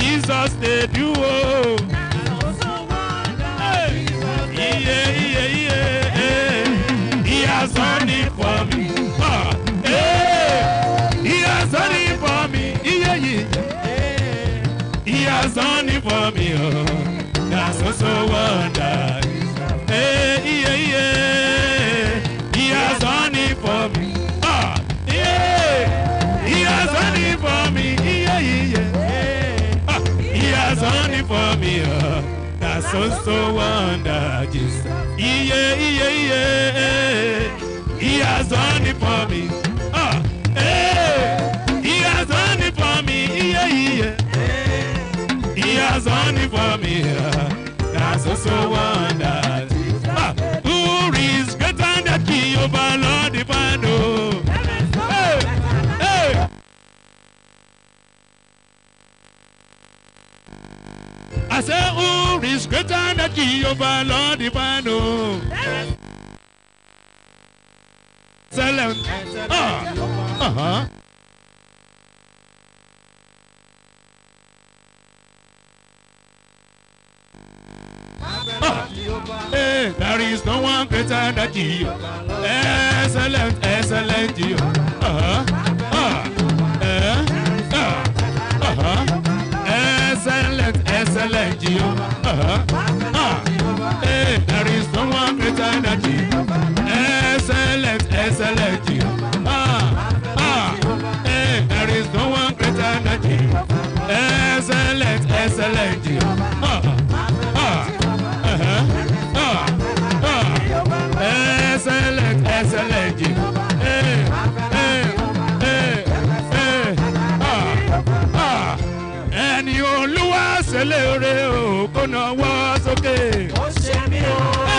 Jesus dey do o. Iye iye iye eh. He has done it for me. Ah, eh. He has done it for me. Iye iye. He has done it for me. Oh, that's so so wonder. Hey, yeah, yeah. He has done it for me. Ah, yeah. He has done it for me. Yeah, yeah. Ah, he has done it for me. Oh, that's so so wonder. Jesus. Yeah, yeah, yeah. He has done it for me. Ah, hey. He has done it for me. Yeah, yeah. He has done it for me. That's also so wonder. Ah, who is greater than Jehovah, Lord divine? oh. Hey, hey. I say, who is greater than Jehovah, Lord divine? oh. Excellent. Ah, uh-huh. Hey, there is no one greater than Jehovah. Excellent, excellent Jehovah. Uh-huh. Uh, uh, uh, uh-huh. Excellent, excellent Jehovah. Uh-huh. Uh, hey, there is no one greater than Jehovah. Excellent, excellent Jehovah. Ah, ah, hey, there is no one greater than Jehovah. Excellent, excellent Jehovah. Ah, ah, uh-huh. Ah, ah. Excellent, excellent Jehovah. Hey, hey, hey, hey. Ah, ah. Ẹni olúwa ṣe lóore o kó náwó sókè. ó ṣe mí o.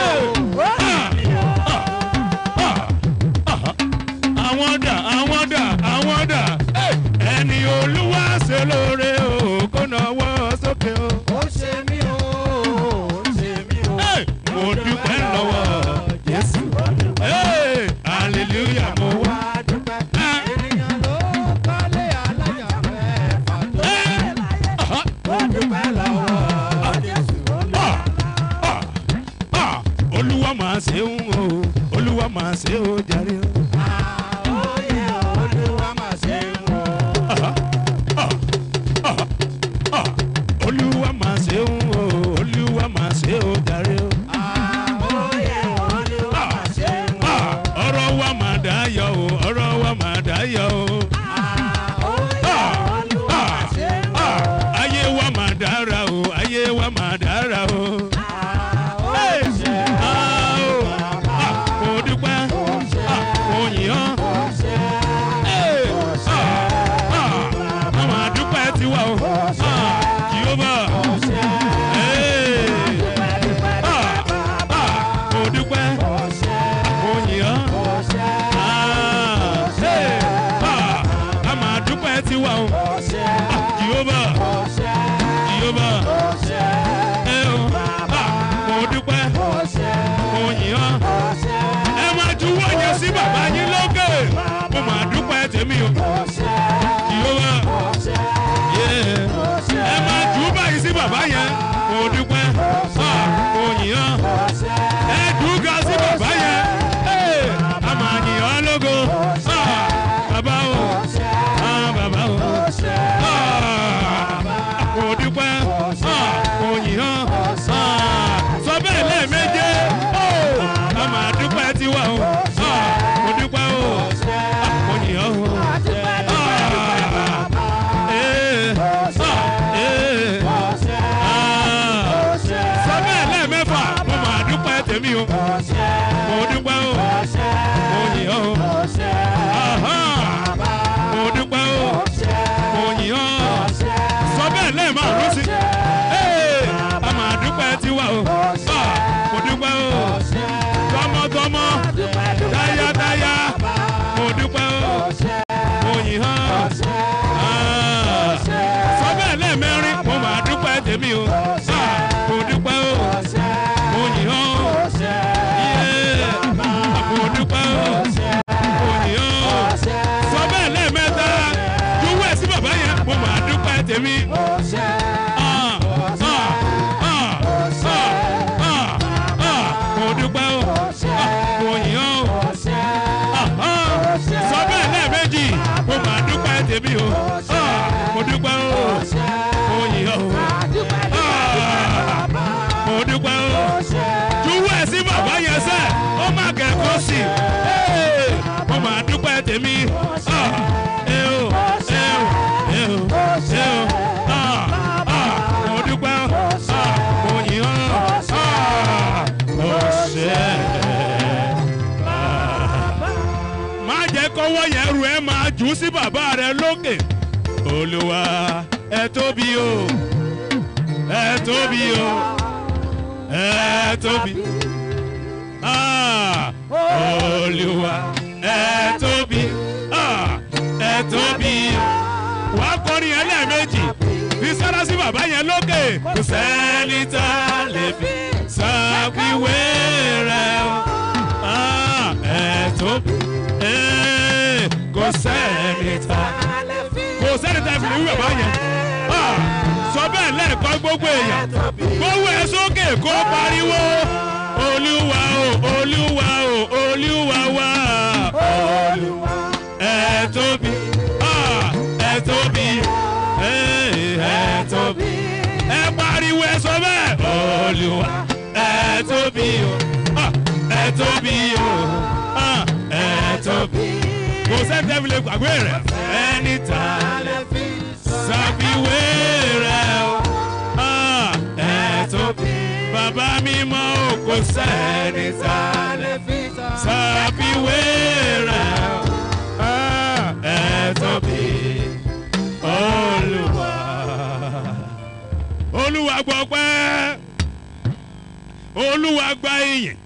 àwọn dà àwọn dà àwọn dà ẹni olúwa ṣe lóore o kó náwó sókè o. ó ṣe mí o. ó ṣe mí o. mo dúpẹ́ lọ́wọ́ jésù Hey, hallelujah mo wá. wá dúpẹ́. Ah, ènìyàn ló kọ́lé alájà mẹ́fà tó eh, aha, ó dúpẹ́ lọ́wọ́ Jésù olúwa. ah, ah, ah, olúwa máa ṣe ń o olúwa máa ṣe ó jàre o. Àóyè olúwa máa ṣe ń wò. Aha, ah, ah, ah, olúwa máa ṣe ń o olúwa máa ṣe ó jàre o. Àóyè olúwa máa ṣe ń wò. Ah, ọ̀rọ̀ wa máa dá yọ o ọ̀rọ̀ wa máa dá yọ o. Àóyè olúwa máa ṣe ń wò. Ah, ayé wa máa dára o ayé wa máa dára o. Àóyè Ah, o, ah, mo dúpẹ́ ah, mo yìn ọ́. Hey, ah, ah, a máa dúpẹ́ tiwa o. Ah, Jehovah. Hey, ah, ah, mo dúpẹ́ mo yìn ọ́. Ah, hey, ah, a máa dúpẹ́ tiwa o. Ah, Jehovah. Jehovah. Ẹ o, ah, mo dúpẹ́ mo yìn ọ́. ẹ máa juwọ́ yẹn sí bàbá yín lókè mo máa dúpẹ́ tèmi o Jèhófà yeah. ẹ máa jù ú báyìí sí bàbá yẹn mo dúpẹ́ ah, mo yìn ọ́ ẹ dùgà sí bàbá yẹn Hey, a máa yìn ọ́ lógo Ah, bàbá o ah, bàbá o Ah, mo dúpẹ́ ah, mo yìn ọ́ Ah, sọ bẹ́ẹ̀ lẹ́ẹ̀méje Oh, a máa dúpẹ́ tiwa o Ah, mo dúpẹ́ o Ah, mo yìn ọ́ o. Ah, eh, ah, eh, ah. sọ bẹ́ẹ̀ lẹ́ẹ̀mẹ́fà mo máa dúpẹ́ tèmi o mo dúpẹ́ o mo yìn ọ́ o Aha, mo dúpẹ́ o mo yìn ọ́ sọ bẹ́ẹ̀ lẹ́ẹ̀márùn sí Ee, a máa dúpẹ́ tiwa o Ah, mo dúpẹ́ o tọmọtọmọ táyátáyá mo dúpẹ́ o mo yìn ọ́ Ah, sọ bẹ́ẹ̀ lẹ́ẹ̀mẹ́rin mo máa dúpẹ́ tèmi o Ah, mo dúpẹ́ o mo yìn ọ́ Yeah, mo dúpẹ́ o mo yìn ọ́ sọ bẹ́ẹ̀ lẹ́ẹ̀mẹ́ta juwọ́ ẹ̀ sí bàbá yẹn mo máa dúpẹ́ tèmi. o Ah, mo dúpẹ́ o mo yìn ọ́ o Ah, mo dúpẹ́ o juwọ́ ẹ̀ sí bàbá yẹn sẹ́ ó má kẹ́kọ̀ọ́ sí i mo máa dúpẹ́ tèmi Ah, ẹ o ẹ o ẹ o ẹ o Ah, ah, mo dúpẹ́ o Ah, mo yìn ọ́ Ah, mo ṣe má jẹ́ kọ́wọ́ yẹn rù ẹ́ máa jù ú sí bàbá rẹ lókè olúwa ẹ tóbi o ẹ tóbi o ẹ tóbi Ah, olúwa ẹ tóbi Ah, ẹ tóbi wàá kọrin yẹn lẹ́ẹ̀mejì fi sára sí bàbá yẹn lókè kò sẹ́ni tá a lè fi ṣàfiwé rẹ̀ o Ah, ẹ tóbi Eh, kò sẹ́ni tá kò sẹ́ni tá a fi lè wí bàbá yẹn Ah, sọ bẹ́ẹ̀ lẹ́ẹ̀kan gbogbo èèyàn gbówó ẹ sókè kó pariwo olúwa o olúwa o olúwa wa olúwa ẹ tóbi Ah, ẹ tóbi Eh, ẹ tóbi ẹ pariwo ẹ sọ bẹ́ẹ̀ olúwa ẹ tóbi o Ah, ẹ tóbi o Ah, ẹ tóbi kò sẹ́ni tẹ́ fi lè gbàgbé rẹ̀ ẹni tá a lè ṣàfiwé rẹ̀ o Ah, ẹ tóbi bàbá mi mọ o kò sẹ́ni tá a lè ṣàfiwé rẹ̀ o Ah, ẹ tóbi olúwa olúwa gbọ́ pẹ́ olúwa gba ìyìn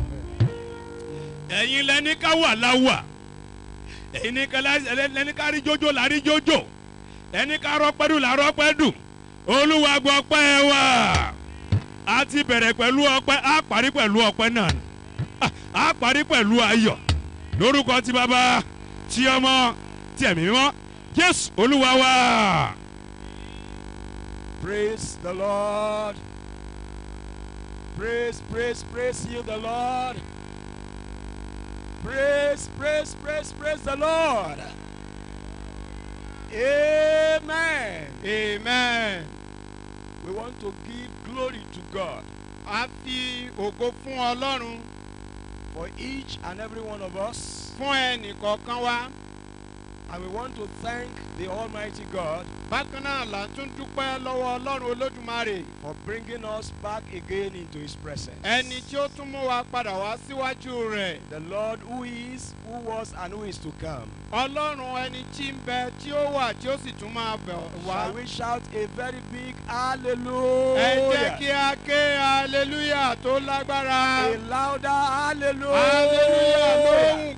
ẹ̀yin lẹ́ni ká wà láwà ẹ̀yin ní ká lá- lẹ́ni ká rí jójó là rí jójó ẹni ká rọ́pẹ́dù là rọ́pẹ́dù olúwa gbọ́ pẹ́ wá a ti bẹ̀rẹ̀ pẹ̀lú ọpẹ́ a parí pẹ̀lú ọpẹ́ náà ni. Ah, a parí pẹ̀lú ayọ̀ lórúkọ ti bàbá ti ọmọ ti ẹ̀mí mímọ́ jésù olúwa wá. Praise the Lord. Praise, praise, praise you, the Lord. Praise, praise, praise, praise the Lord. Amen. amen. We want to give glory to God a fi ògo fún ọlọ́run for each and every one of us. fún ẹnì kọ̀ọ̀kan wa And we want to thank the Almighty God bákan náà là ń tún dúpẹ́ lọ́wọ́ ọlọ́run olódùmarè for bringing us back again into His presence. ẹni tí ó tún mú wa padà wá síwájú rẹ̀ the Lord who is, who was, and who is to come. ọlọ́run ẹni tí ń bẹ tí ó wà tí ó sì tún máa bẹ̀ wá. Shall we shout a very big ẹ jẹ́ hallelujah? kí a ké hallelujah tó lágbára. A louder hallelujah. hallelujah lóhùn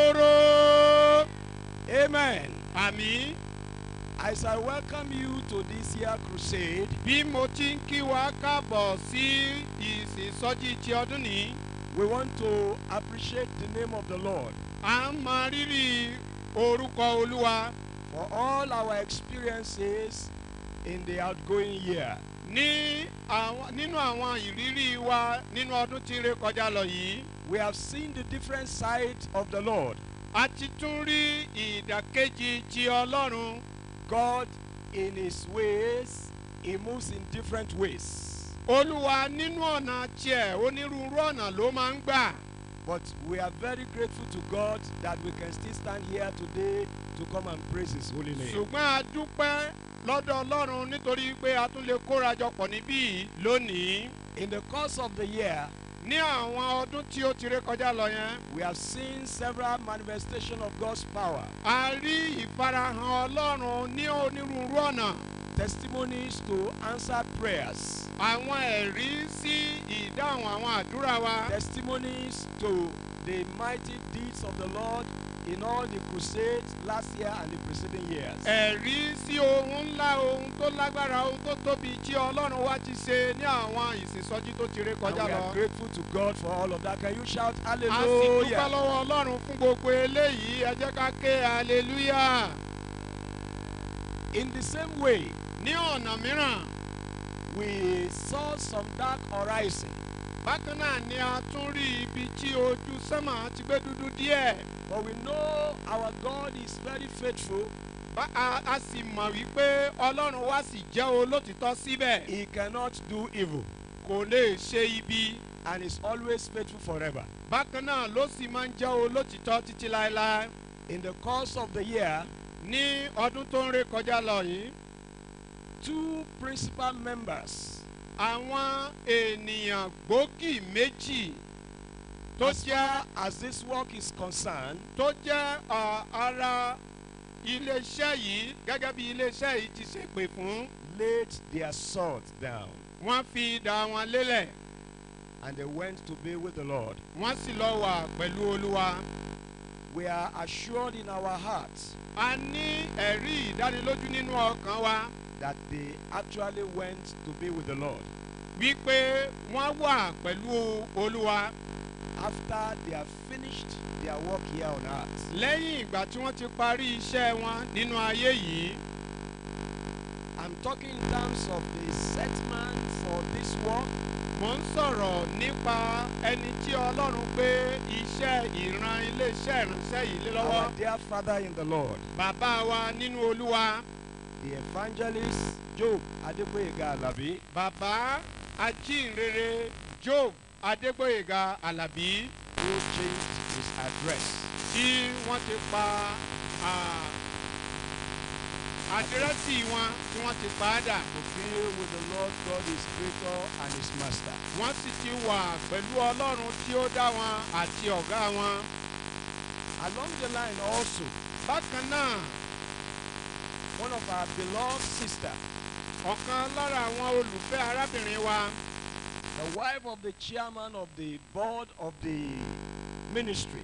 góòrò. Amen. àmì As I welcome you to this year crusade, bí mo ti ń kí wa káàbọ̀ sí ìsìnsọ́jí ti ọdún nìí. we want to appreciate the name of the Lord à ń mọ rírì orúkọ olúwa for all our experiences in the outgoing year. ní àwọn nínú àwọn ìrírí wa nínú ọdún tí ń ré kọjá lọ yìí. We have seen the different sides of the Lord. a ti tún rí ìdàkejì ti ọlọ́run. God, in His ways, He moves in different ways. olúwa nínú ọ̀nà tiẹ̀ onírúurú ọ̀nà ló máa ń gbà. But we are very grateful to God that we can still stand here today to come and praise His holy name. ṣùgbọ́n a dúpẹ́ lọ́dọ̀ ọlọ́run nítorí pé a tún lè kórajọ pọ̀ níbí yìí lónìí. In the course of the year, ní àwọn ọdún tí ó ti ré kọjá lọ yẹn. we have seen several manifestations of God's power, a rí ìfarahàn ọlọ́run ní onírúurú ọ̀nà. testimonies to answered prayers, àwọn ẹ̀rí sí ìdáhùn àwọn àdúrà wa. testimonies to the mighty deeds of the Lord in all the crusades last year and the preceding years. ẹ̀rí sí ohun ńlá ohun tó lágbára ohun tó tóbi tí ọlọ́run wa ti ṣe ní àwọn ìsìnsọ́jí tó ti ré And kọjá we lọ. are grateful to God for all of that. Can you shout a sì dúpẹ́ hallelujah? lọ́wọ́ ọlọ́run fún gbogbo eléyìí ẹ jẹ́ ká ké hallelujah. In the same way, ní ọ̀nà mìíràn we saw some dark horizon, bákan náà ni a tún rí ibi tí ojú sánmà ti gbé dúdú díẹ̀. but we know our God is very faithful Bá- a a sì mọ̀ wípé ọlọ́run wa sì jẹ́ olótìtọ́ síbẹ̀ He cannot do evil kò lè ṣe ibi and is always faithful forever. bákan náà ló sì máa ń jẹ́ olótìtọ́ títí láéláé In the course of the year, ní ọdún tó ń ré kọjá lọ yìí two principal members àwọn ènìyàn gbòógì méjì tó as jẹ́ far as this work is concerned tó jẹ́ à, ara iléeṣẹ́ yìí gẹ́gẹ́ bí iléeṣẹ́ yìí ti ṣe pè fún laid their sword down wọ́n fi idà wọn lélẹ̀ and they went to be with the Lord. wọ́n sì lọ wà pẹ̀lú olúwa. We are assured in our hearts a ní ẹ̀rí ìdánilójú nínú ọkàn wa that they actually went to be with the Lord wípé wọ́n wà pẹ̀lú olúwa after they have finished their work here on earth. lẹ́yìn ìgbà tí wọ́n ti parí iṣẹ́ wọn nínú ayé yìí. I'm talking in terms of the settlement for this work mo ń sọ̀rọ̀ nípa ẹni tí ọlọ́run gbé iṣẹ́ ìran iléeṣẹ́ ìránṣẹ́ yìí lé lọ́wọ́. our dear Father in the Lord, bàbá wa nínú olúwa the evangelist Job Adeboyega Alabi, bàbá ajínrere job adégbòyèga alábí who changed his address tí wọ́n ti pa ah, àdírẹ́sì wọn tí wọ́n ti pa á dà. to be with the Lord God, his creator and his master. wọ́n sì ti wà pẹ̀lú ọlọ́run tí ó dá wọn àti ọ̀gá wọn. Along the line also, bákan náà one of our beloved sister, ọ̀kan lára àwọn olùfẹ́ arábìnrin wa the wife of the chairman of the board of the ministry,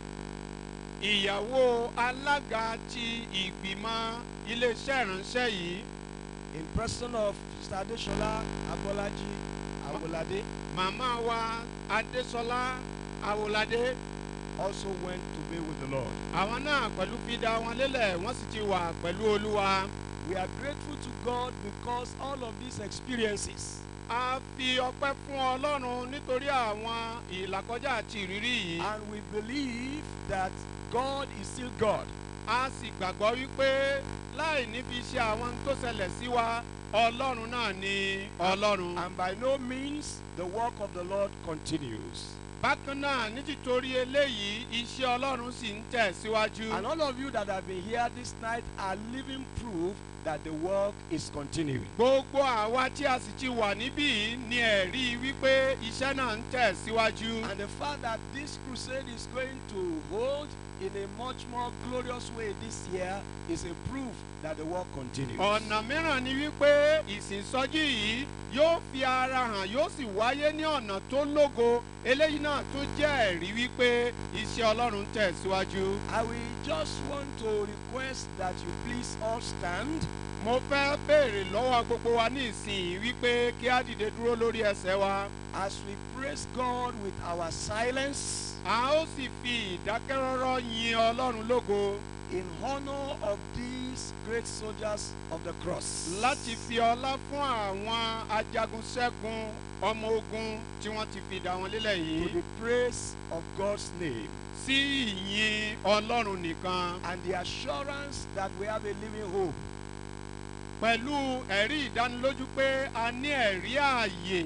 ìyàwó alága ti ìgbìmọ̀ iléeṣẹ́ ìránṣẹ́ yìí in person of Sister Adeshola Abolaji Awolade, màmá wa adésọlá awolade also went to be with the Lord. àwọn náà pẹ̀lú fìdá wọn lélẹ̀ wọ́n sì ti wà pẹ̀lú olúwa. We are grateful to God because all of these experiences a fi ọpẹ́ fún ọlọ́run nítorí àwọn ìlàkọjá àti ìrírí yìí. and we believe that God is still God. a sì gbàgbọ́ wípé láì níbi iṣẹ́ àwọn tó ṣẹlẹ̀ sí wa ọlọ́run náà ni ọlọ́run. And by no means the work of the Lord continues. bákan náà ní títorí eléyìí iṣẹ́ ọlọ́run sì ń tẹ̀ síwájú. And all of you that have been here this night are living proof that the work is continuing. gbogbo àwa tí a sì ti wà níbí yìí ni ẹ̀rí wípé iṣẹ́ náà ń tẹ̀ síwájú. And the fact that this crusade is going to hold in a much more glorious way this year is a proof that the work continues. ọ̀nà mìíràn ni wípé ìsìnsọ́jí yìí yóò fi ara hàn yóò sì wáyé ní ọ̀nà tó lógo eléyìí náà tún jẹ́ ẹ̀rí wípé iṣẹ́ ọlọ́run ń tẹ̀ síwájú. I will just want to request that you please all stand mo fẹ́ béèrè lọ́wọ́ gbogbo wa ní ìsìn wípé kí á dìde dúró lórí ẹsẹ̀ wa. as we praise God with our silence a ó sì fi ìdákẹ́rọ́rọ́ yin ọlọ́run lógo in honor of these great soldiers of the cross. láti fi ọlá fún àwọn ajagunṣẹ́gun ọmọ ogun tí wọ́n ti fi dà wọn lélẹ̀ to yìí the praise of God's name sí ìyìn ọlọ́run nìkan and the assurance that we have a living hope. pẹ̀lú ẹ̀rí ìdánilójú pé a ní ẹ̀rí ààyè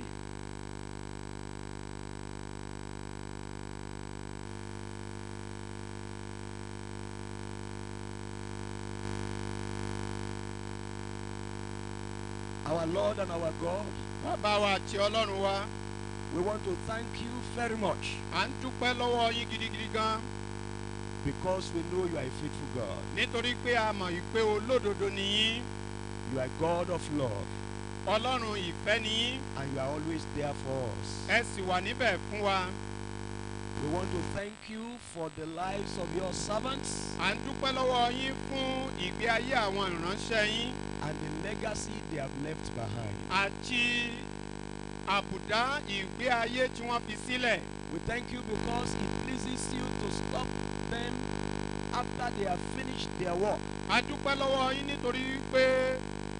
Our Lord and our God, bàbá wa àti ọlọ́run wa we want to thank you very much à ń dúpẹ́ lọ́wọ́ yín gidigidi gan because we know you are a faithful God. nítorí pé a mọ̀ wípé olódodo ni yín You are God of love ọlọ́run ìfẹ́ ni yín and you are always there for us. ẹ sì wà níbẹ̀ fún wa We want to thank you for the lives of your servants à ń dúpẹ́ lọ́wọ́ yín fún ìgbé ayé àwọn ìránṣẹ́ yín and the legacy they have left behind. àti àbùdá ìgbé ayé tí wọ́n fi sílẹ̀. We thank you because it pleases you to stop them after they have finished their work a dúpẹ́ lọ́wọ́ yín nítorí pé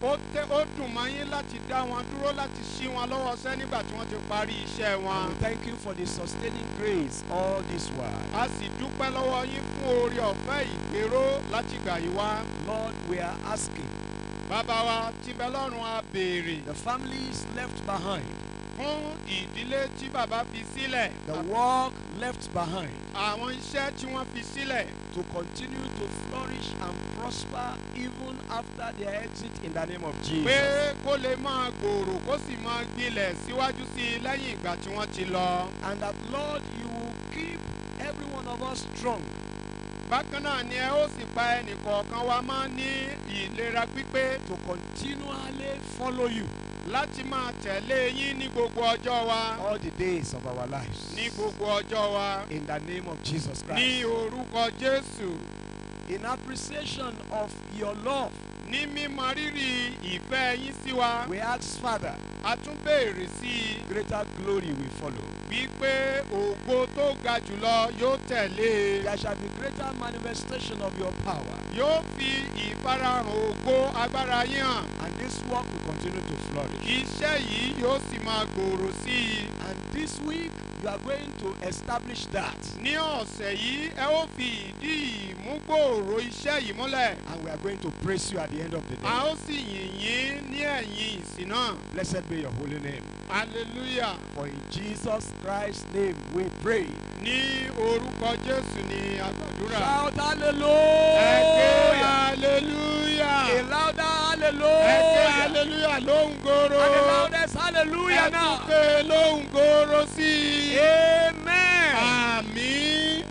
ó tẹ́ ó dùn mọ́ yín láti dá wọn dúró láti ṣí wọn lọ́wọ́ sẹ́ nígbà tí wọ́n ti parí iṣẹ́ And wọn. we thank you for the sustaining grace all this while. a sì dúpẹ́ lọ́wọ́ yín fún oore ọ̀fẹ́ ìgbéró láti gbà yí wá. Lord, we are asking bàbá wa tí bẹ lọ́rùn a béèrè the families left behind, fún ìdílé tí bàbá fi sílẹ̀ the work left behind, àwọn iṣẹ́ tí wọ́n fi sílẹ̀ to continue to flourish and prosper even after their exit in the name of pé Jesus. kó lè máa gbòòrò kó sì máa gbilẹ̀ síwájú sí i lẹ́yìn ìgbà tí wọ́n ti lọ. And that, Lord, you will keep every one of us strong bákan náà ni ẹ ó sì pa ẹnìkọ̀ọ̀kan wa mọ́ ní ìlera pípé to continually follow you láti máa tẹ̀lé yín ní gbogbo ọjọ́ wa all the days of our lives. ní gbogbo ọjọ́ wa In the name of Jesus ní Christ. orúkọ jésù In appreciation of your love, ní mímọ rírì ìfẹ́ yín sí wa we ask, Father, a tún béèrè sí i greater glory will follow. wípé ògo tó ga jùlọ yóò tẹ̀lé e. There shall be greater manifestation of your power, yóò fi ìfarahàn ògo agbára yín hàn and this work will continue to flourish. iṣẹ́ yìí yóò sì máa gbòòrò sí i. And this week, you are going to establish that. ní ọ̀sẹ̀ yìí ẹ ó fi ìdí ìmúgbòòrò iṣẹ́ yìí múlẹ̀ And we are going to praise you at the end of the a day. ó sì yìn yín ní ẹ̀yìn ìsìn náà Blessed be your holy name. hallelujah For in Jesus Christ's name we pray. ní orúkọ jésù ni àgbàdúrà Shout ẹ ké hallelujah! hallelujah A louder ẹ ké hallelujah! hallelujah lóhùn gòrò And the loudest hallelujah ẹ tún now. ké lóhùn gòrò sí i. Amen. Àmín.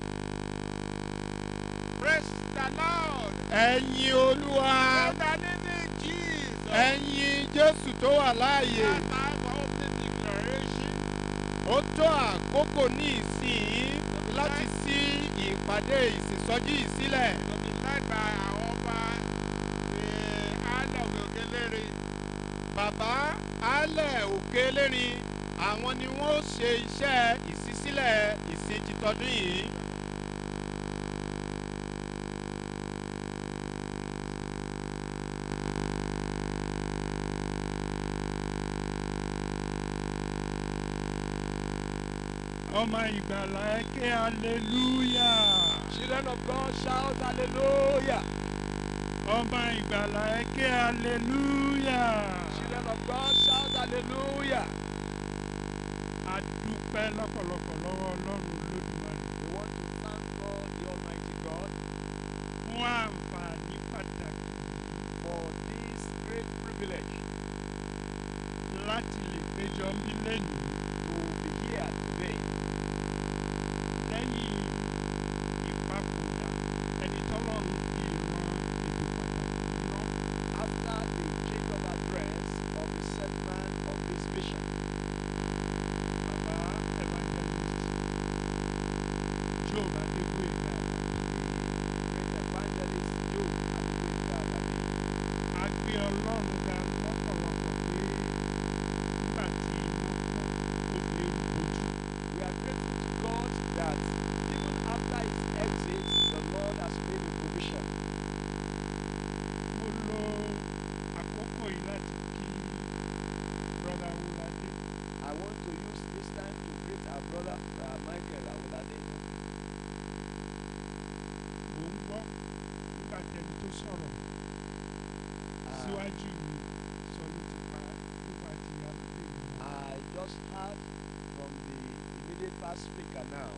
Praise the Lord. Ẹ̀yin Olúwa. the living Jesus. Ẹ̀yin Jésù tó wà láàyè. That time of the declaration Ó tó àkókò ní ìsìn láti sí ìpàdé ìsìnsọjí yìí sílẹ̀. to be led by our Ọba, the Isle of Ogelere. Bàbá Alẹ̀ Òkèlérin àwọn ni wọ́n ó ṣe iṣẹ́ ìṣísílẹ̀ ìsìn titọ́dún yìí. ọmọ ìgbàlà ẹ ké hallelujah. Children of God, shout hallelujah. ọmọ ìgbàlà ẹ ké hallelujah. Children of God, shout hallelujah. a dúpẹ́ lọ́pọ̀lọpọ̀ lọ́wọ́ ọlọ́run olódùmarè We want to thank God, the Almighty God, fún àǹfààní pàtàkì for this great privilege láti lè péjọ mí lẹ́nu to be here today lẹ́yìn ìpapòdà ẹni tọ́lọ́run fi ran ètò pàtàkì yìí rán. after the change of address of the set man of this mission. bàbá evangelist job adégbòyega The great evangelist Joe Adegoyega Alabi. a gbé ọlọ́run ga lọ́pọ̀lọpọ̀ pé nígbà tí iná kú ó fi eérú bojú. We are grateful to God that even after his exit, the Lord has made a provision. mo lo àkókò yìí láti kí brother wúladé I want to use this time to greet our brother uh, Michael Awolade. mò ń gbọ́ nígbà tẹni tó sọ̀rọ̀ Uh, síwájú mi sọ nípa nípa ti arábìnrin wọn. I just heard from the immediate past speaker now.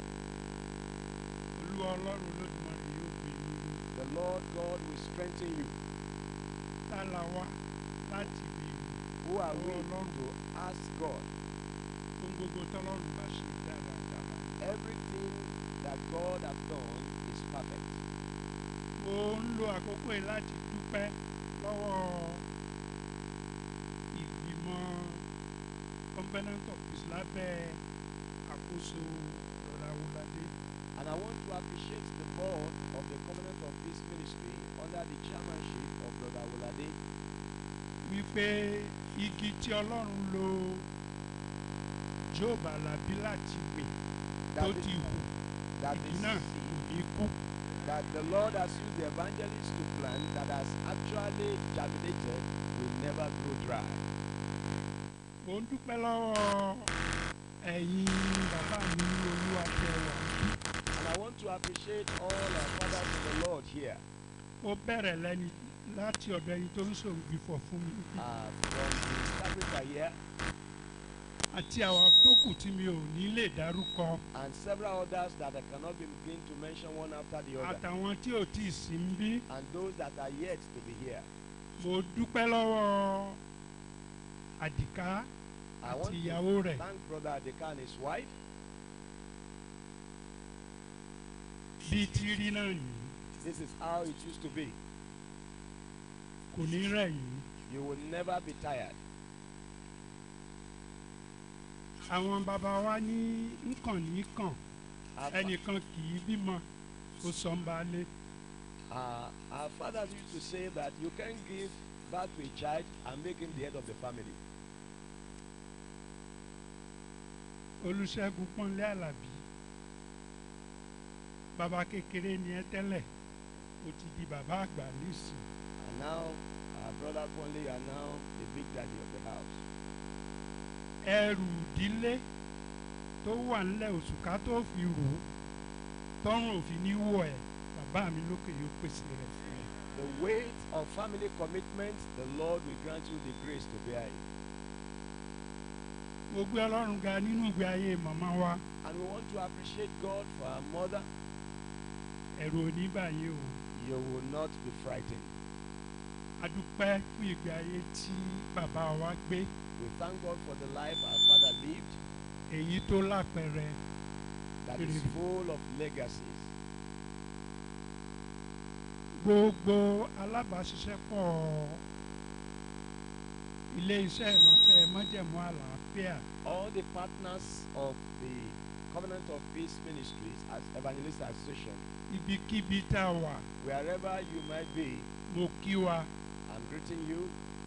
olúwa ọlọ́run olódùmarè yóò gbé yín ró. The Lord God will strengthen you. tá la wá láti béèrè Who are we Oh, Lord. to ask God? ohun gbogbo tọ́lọ́run bá ṣe dáradára. Everything that God has done is perfect. mo ń lo àkókò yìí láti dúpẹ́ lọ́wọ́ ìgbìmọ̀ covenant of peace lábẹ́ àkóso rọra wọládé. And I want to appreciate the board of the Covenant of Peace Ministry under the chairmanship of Brother Wolade wípé igi tí ọlọ́run lo job alabi láti gbìn tó that, ti the, hù that, igi the náà seed kò ní kú. that the Lord has used the evangelist to plant that has actually germinated never grow dry. mo ń dúpẹ́ lọ́wọ́ ẹ̀yin bàbá mi olúwa tẹ wà níbí. And I want to appreciate all our fathers in the Lord here. ó bẹ̀rẹ̀ lẹ́ni láti ọ̀dọ̀ ẹni tó ń ṣòǹgbìfọ̀ fún mi Uh, from the carpenter here àti àwọn tó kù tí mi ò ní lè dárúkọ and several others that I cannot begin to mention one after the other. àtàwọn tí ò tí ì sí ń bí. And those that are yet to be here. mo dúpẹ́ lọ́wọ́ àdìká I want àti to ìyàwó rẹ̀ thank Brother Adeka and his wife. bíi ti rí náà yìí This is how it used to be. kò ní rẹ̀ yìí. You will never be tired. àwọn bàbá wa ní nǹkan ní kàn Our, fa- ẹnìkan kì í bímọ ó sọ ń balẹ̀ uh, our fathers used to say that you can give birth to a child and make him the head of the family. olùṣègùn pọ́nlé àlàbí bàbá kékeré ni ẹ tẹ́lẹ̀ ó ti di bàbá àgbà nísìn And now our brother Conley are now the big daddy of the house. ẹrù ìdílé tó wà nílẹ̀ òṣùká tó fi rò ó tọrùn òfin ní wọ̀ ẹ́ bàbá mi lókè yóò pèsè rẹ̀ fún ẹ. The weight of family commitment, the Lord will grant you the grace to bear it. mo gbé ọlọ́run ga nínú ìgbé ayé màmá wa And we want to appreciate God for our mother. ẹ̀rù oníbàyè o You will not be frightened. adúpẹ́ fún ìgbé ayé tí bàbá wa gbé We thank God for the life our father lived èyí tó lápẹẹrẹ that is Really. full of legacies. gbogbo alábàáṣiṣẹ́pọ̀ ilé iṣẹ́ ìránṣẹ́ májẹ̀mú àlàáfíà All the partners of the Covenant of Peace Ministries as Evangelist Association, ibikíbi tá a wà wherever you might be, mo kí wa I'm greeting you.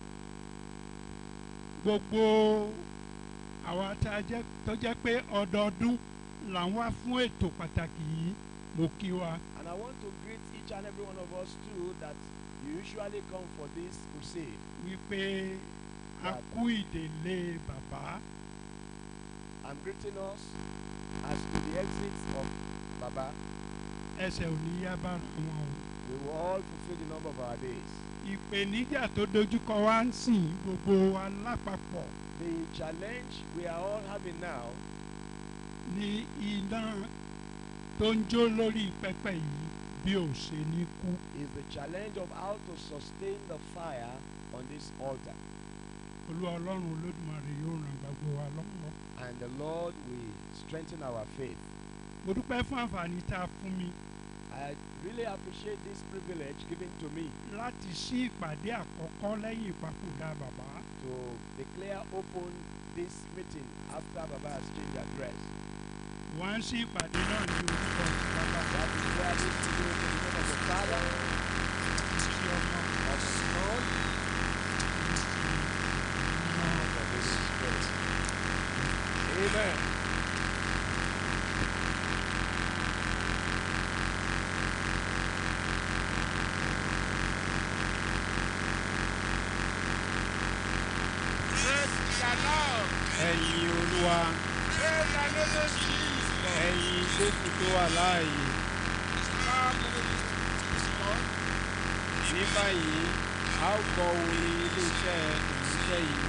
gbogbo àwa tá a jẹ́ tó jẹ́ pé ọdọọdún là ń wá fún ètò pàtàkì yìí mo kí wa And I want to greet each and every one of us too that you usually come for this crusade. wípé a kú ìdèlé bàbá I'm greeting us as to the exit of Baba. ẹsẹ̀ ò ní yá bára wọn o. We will all fulfill the number of our days. ìpèníjà tó dojúkọ wa ń sìn gbogbo wa lápapọ̀ The challenge we are all having now ní iná tó ń jó lórí pẹpẹ yìí bí ò ṣe ní kú. is the challenge of how to sustain the fire on this altar. olúwa ọlọ́run olódùmarè yóò ràn gbogbo wa lọ́wọ́. And the Lord will strengthen our faith. mo dúpẹ́ fún àǹfààní tá a fún mi I really appreciate this privilege given to me láti ṣí ìpàdé àkọ́kọ́ lẹ́yìn ìpapòdà bàbá. to declare open this meeting after Baba has changed address. wọ́n á ṣí ìpàdé náà ní orúkọ ti bàbá That is where this is in the name of the Father, tí ọmọ of the Son, and of the Holy Spirit. Amen. ẹ̀yin olúwa ẹ̀yin jésù tó wà láàyè ní báyìí a ó gbọ́ orin iléeṣẹ́ ìrìnsẹ́ yìí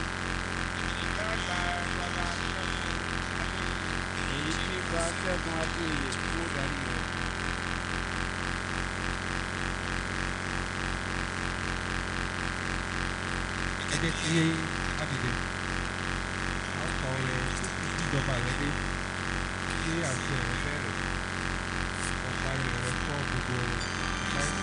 èyí tí gba ṣẹ́gun adéoyè tí ó darí rẹ̀. ẹ jẹ́ kí á dìde a ó kọ orin ìjọba rẹ dé kí àṣẹ rẹ bẹ̀rẹ̀ ọ̀pá rẹ̀ rẹ fọ́ gbogbo láìsí.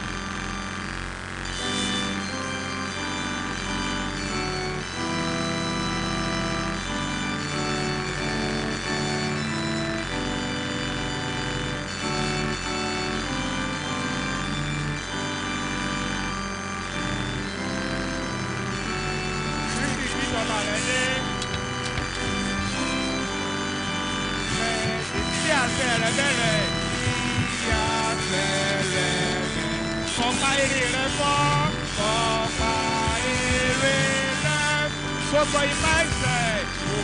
Kristi ìjọba rẹ̀ dé. Ẹ̀ tí àṣẹ rẹ̀ bẹ̀rẹ̀. Tí àṣẹ rẹ̀ bẹ̀rẹ̀. Ọ̀pá èrè rẹ̀ fọ́. Ọ̀pá èrè rẹ̀ gbogbo ipá ẹ̀sẹ̀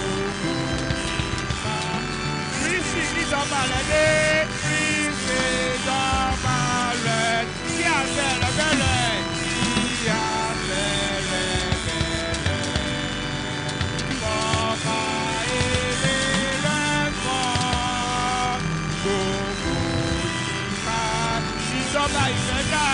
kristi níjọba rẹ̀ dé kristi níjọba rẹ̀ kí àṣẹ rẹ̀ bẹ̀rẹ̀ kí àṣẹ rẹ̀ bẹ̀rẹ̀ ọba èrè rẹ̀ kọ́ gbogbo ìfà ìjọba ìfẹ́ dà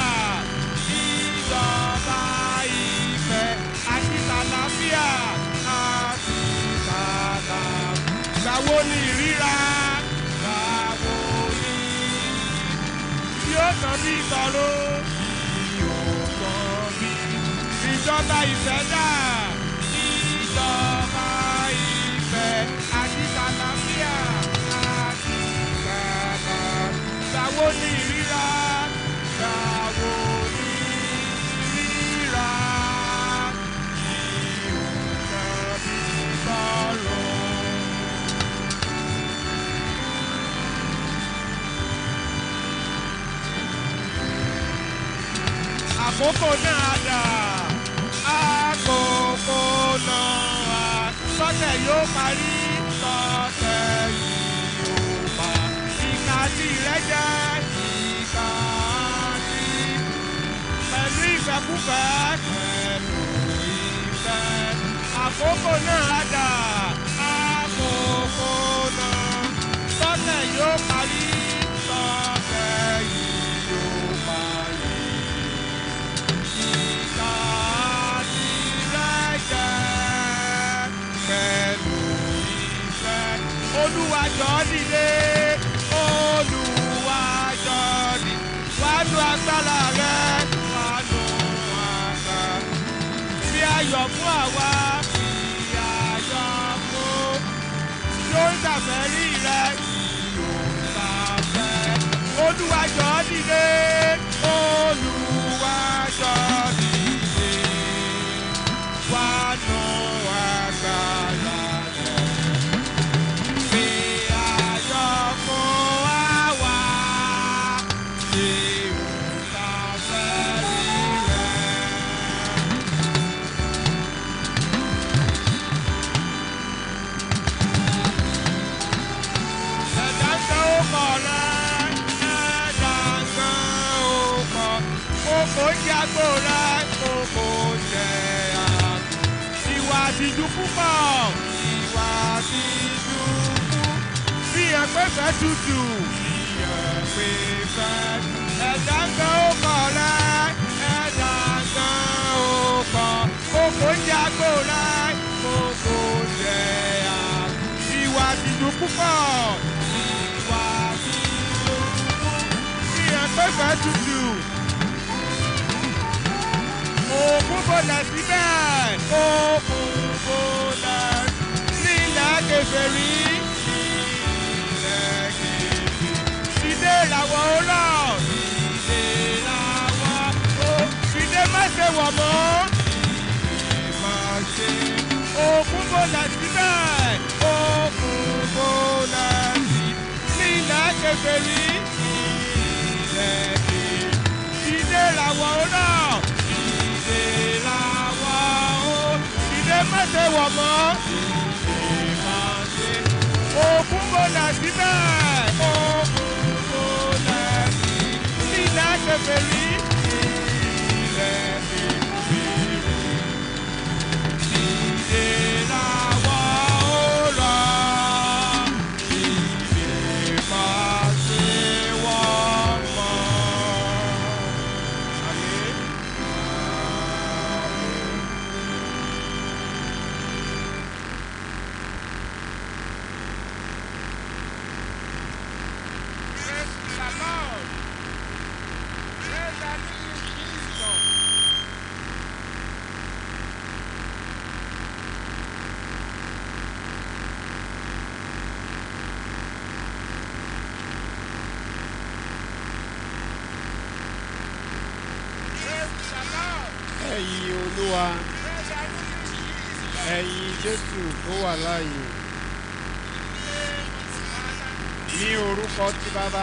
ìjọba ìfẹ́ àti tàlàfíà àti tàlàfíà. Gbàwo ni ìríra? Gbàwo ni tí ó tàn bí ìtọ́rọ? Yóò tàn bí ìjọba ìfẹ́ dà ìjọba ìfẹ́ àti tàlàfíà àti tàlàfíà. Gbàwo ni ìríra? Gbàwo ni ìríra? Yóò tàn bí ìtọ́rọ. àkókò náà dà àkókò náà sọ́tẹ̀ yóò parí sọ́tẹ̀ yóò pa ìka tí rẹ jẹ́ ìka tí pẹ̀lú ìfẹ́kúfẹ́ pẹ̀lú ìfẹ́ àkókò náà dà àkókò náà sọ́tẹ̀ yóò parí sọ́tẹ̀ yóò parí olúwa jọ dìde olúwa jọ dìde wánú agbára rẹ wánú agbára fi ayọ̀ fún àwa fi ayọ̀ fún yóò dàbẹ̀ rí rẹ yóò dàbẹ̀ olúwa jọ dìde olúwa jọ dìde wánú agbára rẹ fi ayọ̀ fún àwa yóò dàbẹ̀ rí rẹ. ẹ̀dá ń tẹ ọkọ̀ rẹ̀ ẹ̀dá ń tẹ ọkọ̀ kókó jẹ́ àgbo rẹ̀ kókó jẹ́ àgbo. ìwà àtijú púpọ̀ ìwà àtijú púpọ̀ bí ẹgbẹ́fẹ́ tutù bí ẹgbẹ́fẹ́ ẹ̀dá ń tẹ ọkọ̀ rẹ̀ ẹ̀dá ń tẹ ọkọ̀ kókó jẹ́ àgbo rẹ̀ kókó jẹ́ àgbo. ìwà àtijú púpọ̀ ìwà àtijú púpọ̀ bí ẹgbẹ́fẹ́ tutù òkun bọ̀lẹ̀ síbẹ̀ òkun bọ̀lẹ̀ nílẹ̀ kẹfẹ́rí nílẹ̀ kẹfẹ́rí ìdè làwọ̀ ọlọ́ ìdè làwọ̀ ó ìdè má ṣe wọ̀ mọ́ ìdè má ṣe òkun bọ̀lẹ̀ síbẹ̀ òkun bọ̀lẹ̀ nílẹ̀ kẹfẹ́rí nílẹ̀ kẹfẹ́rí ìdè làwọ̀ ọlọ́ ìdè làwọ̀ ó ìdè má ṣe wọ̀ mọ́ ìdè má ṣe òkun bọ̀lẹ̀ síbẹ̀ òkun bọ̀lẹ̀ nílẹ̀ kẹfẹ́rí nílẹ̀ kẹfẹ́rí ìdè làwọ̀ ó lọ ìdè má ṣe wọ̀ mọ́. Àmín. Praise the Lord. Praise the living Jesus. Praise the Lord. ẹ̀yin olúwa Praise the living Jesus. ẹ̀yin jésù tó wà láàyè ní orúkọ ti bàbá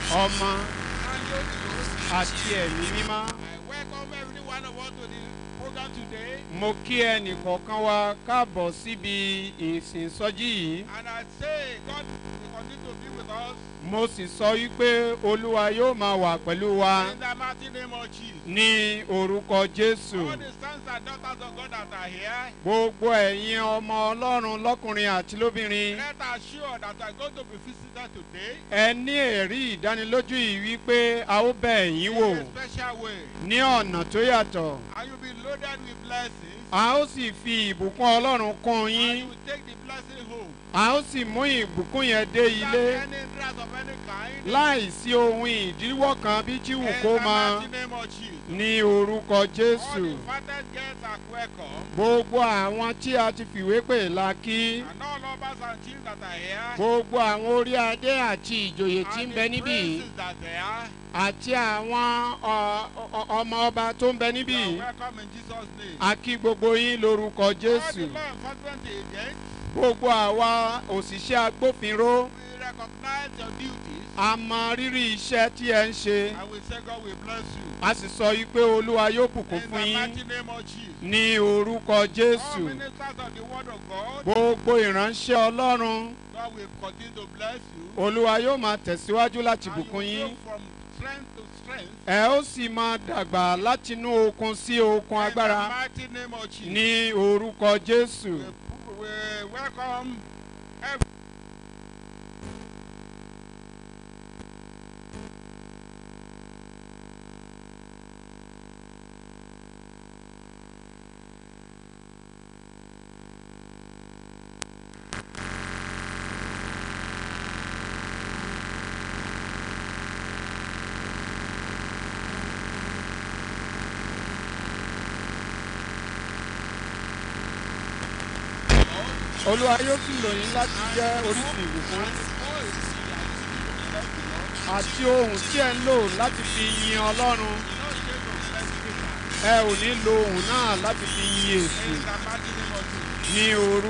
ọmọ àti ẹ̀mí mímọ́ I welcome every one of us to the program visitor today. mo kí ẹnì kọ̀ọ̀kan wa káàbọ̀ síbi ìsìn sọ́jí yìí And I say, God will continue to be with us mo sì sọ wípé olúwa yóò máa wà pẹ̀lú wa in the mighty name of Jesus. ní orúkọ jésù All the sons and daughters of God that are here, gbogbo ẹ̀yin ọmọ ọlọ́run lọ́kùnrin àti lóbìnrin let us sure that we are going to be visited today ẹ ní ẹ̀rí ìdánilójú yìí wípé a ó bẹ̀ yín wò in a special way. ní ọ̀nà tó yàtọ̀ And you'll be loaded with blessings. a ó sì fi ìbùkún ọlọ́run kún And yín you will take the blessing home. a ó sì mú ìbùkún yẹn dé Without ilé any hindrance of any kind. láì sí ohun ìdíwọ́ kan bí tí wù in kó the mọ mighty name of Jesus. ní orúkọ All jésù the invited guests are welcome. gbogbo àwọn tí a ti fìwé pè la kí And all lovers and chiefs that are here. gbogbo àwọn orí adé àti ìjòyè tí ń and bẹ the níbí yìí princes that they are. àti àwọn ọ- ọ- ọmọ ọba tó ń bẹ níbí You yìí are welcome in Jesus' name. a kí gbogbo yín lórúkọ All the jésù law enforcement agents, gbogbo àwa òṣìṣẹ́ agbófinró we recognize your duties. a mọ rírì iṣẹ́ tí ẹ ń ṣe And we say God will bless you. a sì sọ yìí pé olúwa yóò bùkún In fún the yín mighty name of Jesus. ní orúkọ All jésù ministers of the word of God, gbogbo ìránṣẹ́ ọlọ́run God will continue to bless you. olúwa yóò máa tẹ̀síwájú láti And you bùkún will yín go from strength to strength. ẹ ó sì máa dàgbà látinú okun sí okun In the agbára mighty name of Jesus. ní orúkọ jésù We, we welcome every olúwa yóò sì lò yín láti jẹ́ orísun ìbùkún àti ohun tí ẹ ń lò láti fi yin ọlọ́run ẹ ò ní lo ohun náà láti fi yin èṣù in the mighty name of Jesus. ní orú.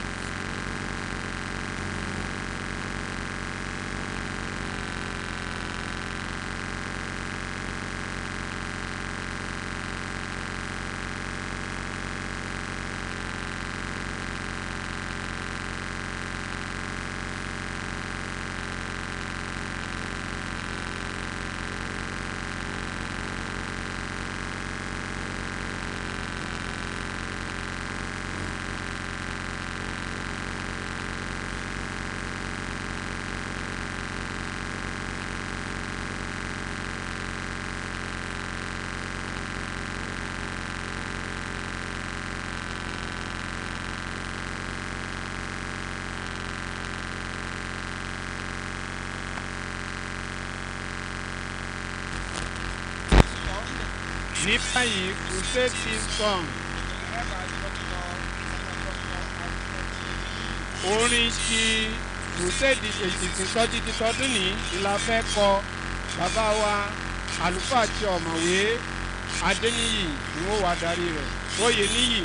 ní báyìí crusade team song orin ti crusade ìsìnsọ́jí ti tọdún ní ìlà fẹ́ kọ bàbá wa àlùfáà àti ọ̀mọ̀wé adéníyì ni wọ́n wà darí rẹ̀ oyè níyì.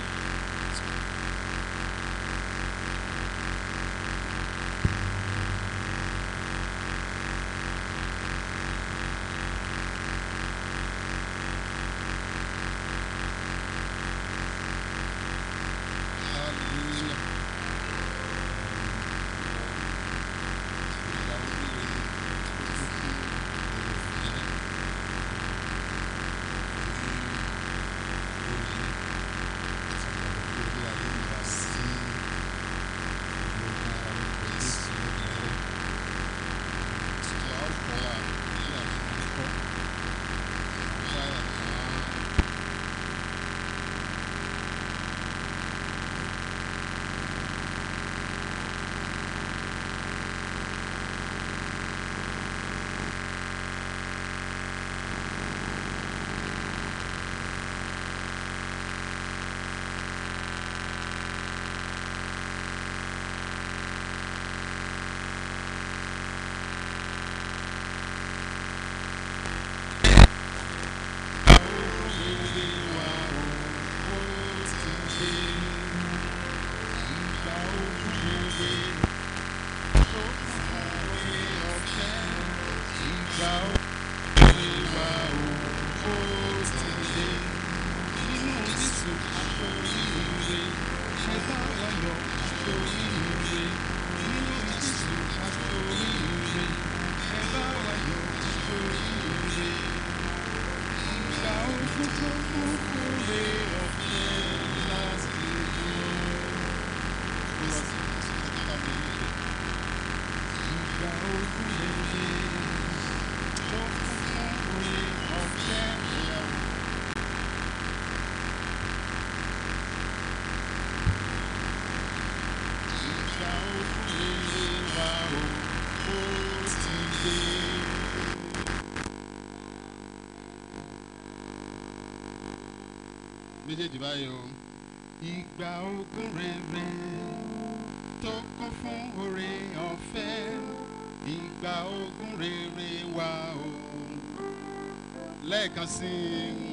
méjèèjì báyìí o. ìgbà ogún rere tó kún fún oore ọ̀fẹ́ ìgbà ogún rere wa o. lẹ́ẹ̀kan sí i.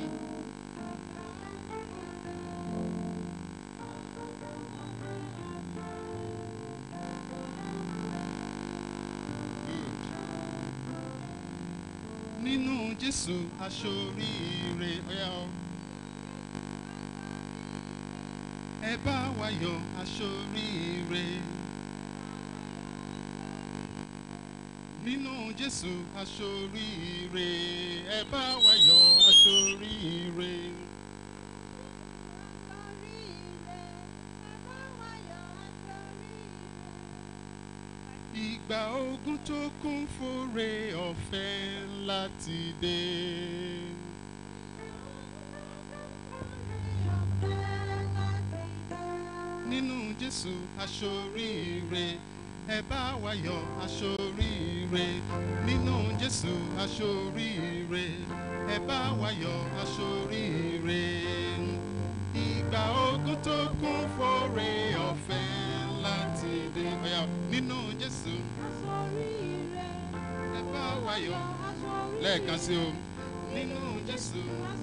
nínú jésù aṣoríire ọ̀yá o. ẹ bá wa yọ aṣoríire. nínú jésù aṣoríire ẹ bá wa yọ aṣoríire. ìgbà ogun tó kún fóore ọ̀fẹ́ láti dé. nínú jésù aṣoríire ẹ bá wa yọ aṣoríire nínú jésù aṣoríire ẹ bá wa yọ aṣoríire ìgbà ogun tó kún fóore ọ̀fẹ́ láti dé ọ̀yà nínú jésù ẹ bá wa yọ lẹ́ẹ̀kan sí o nínú jésù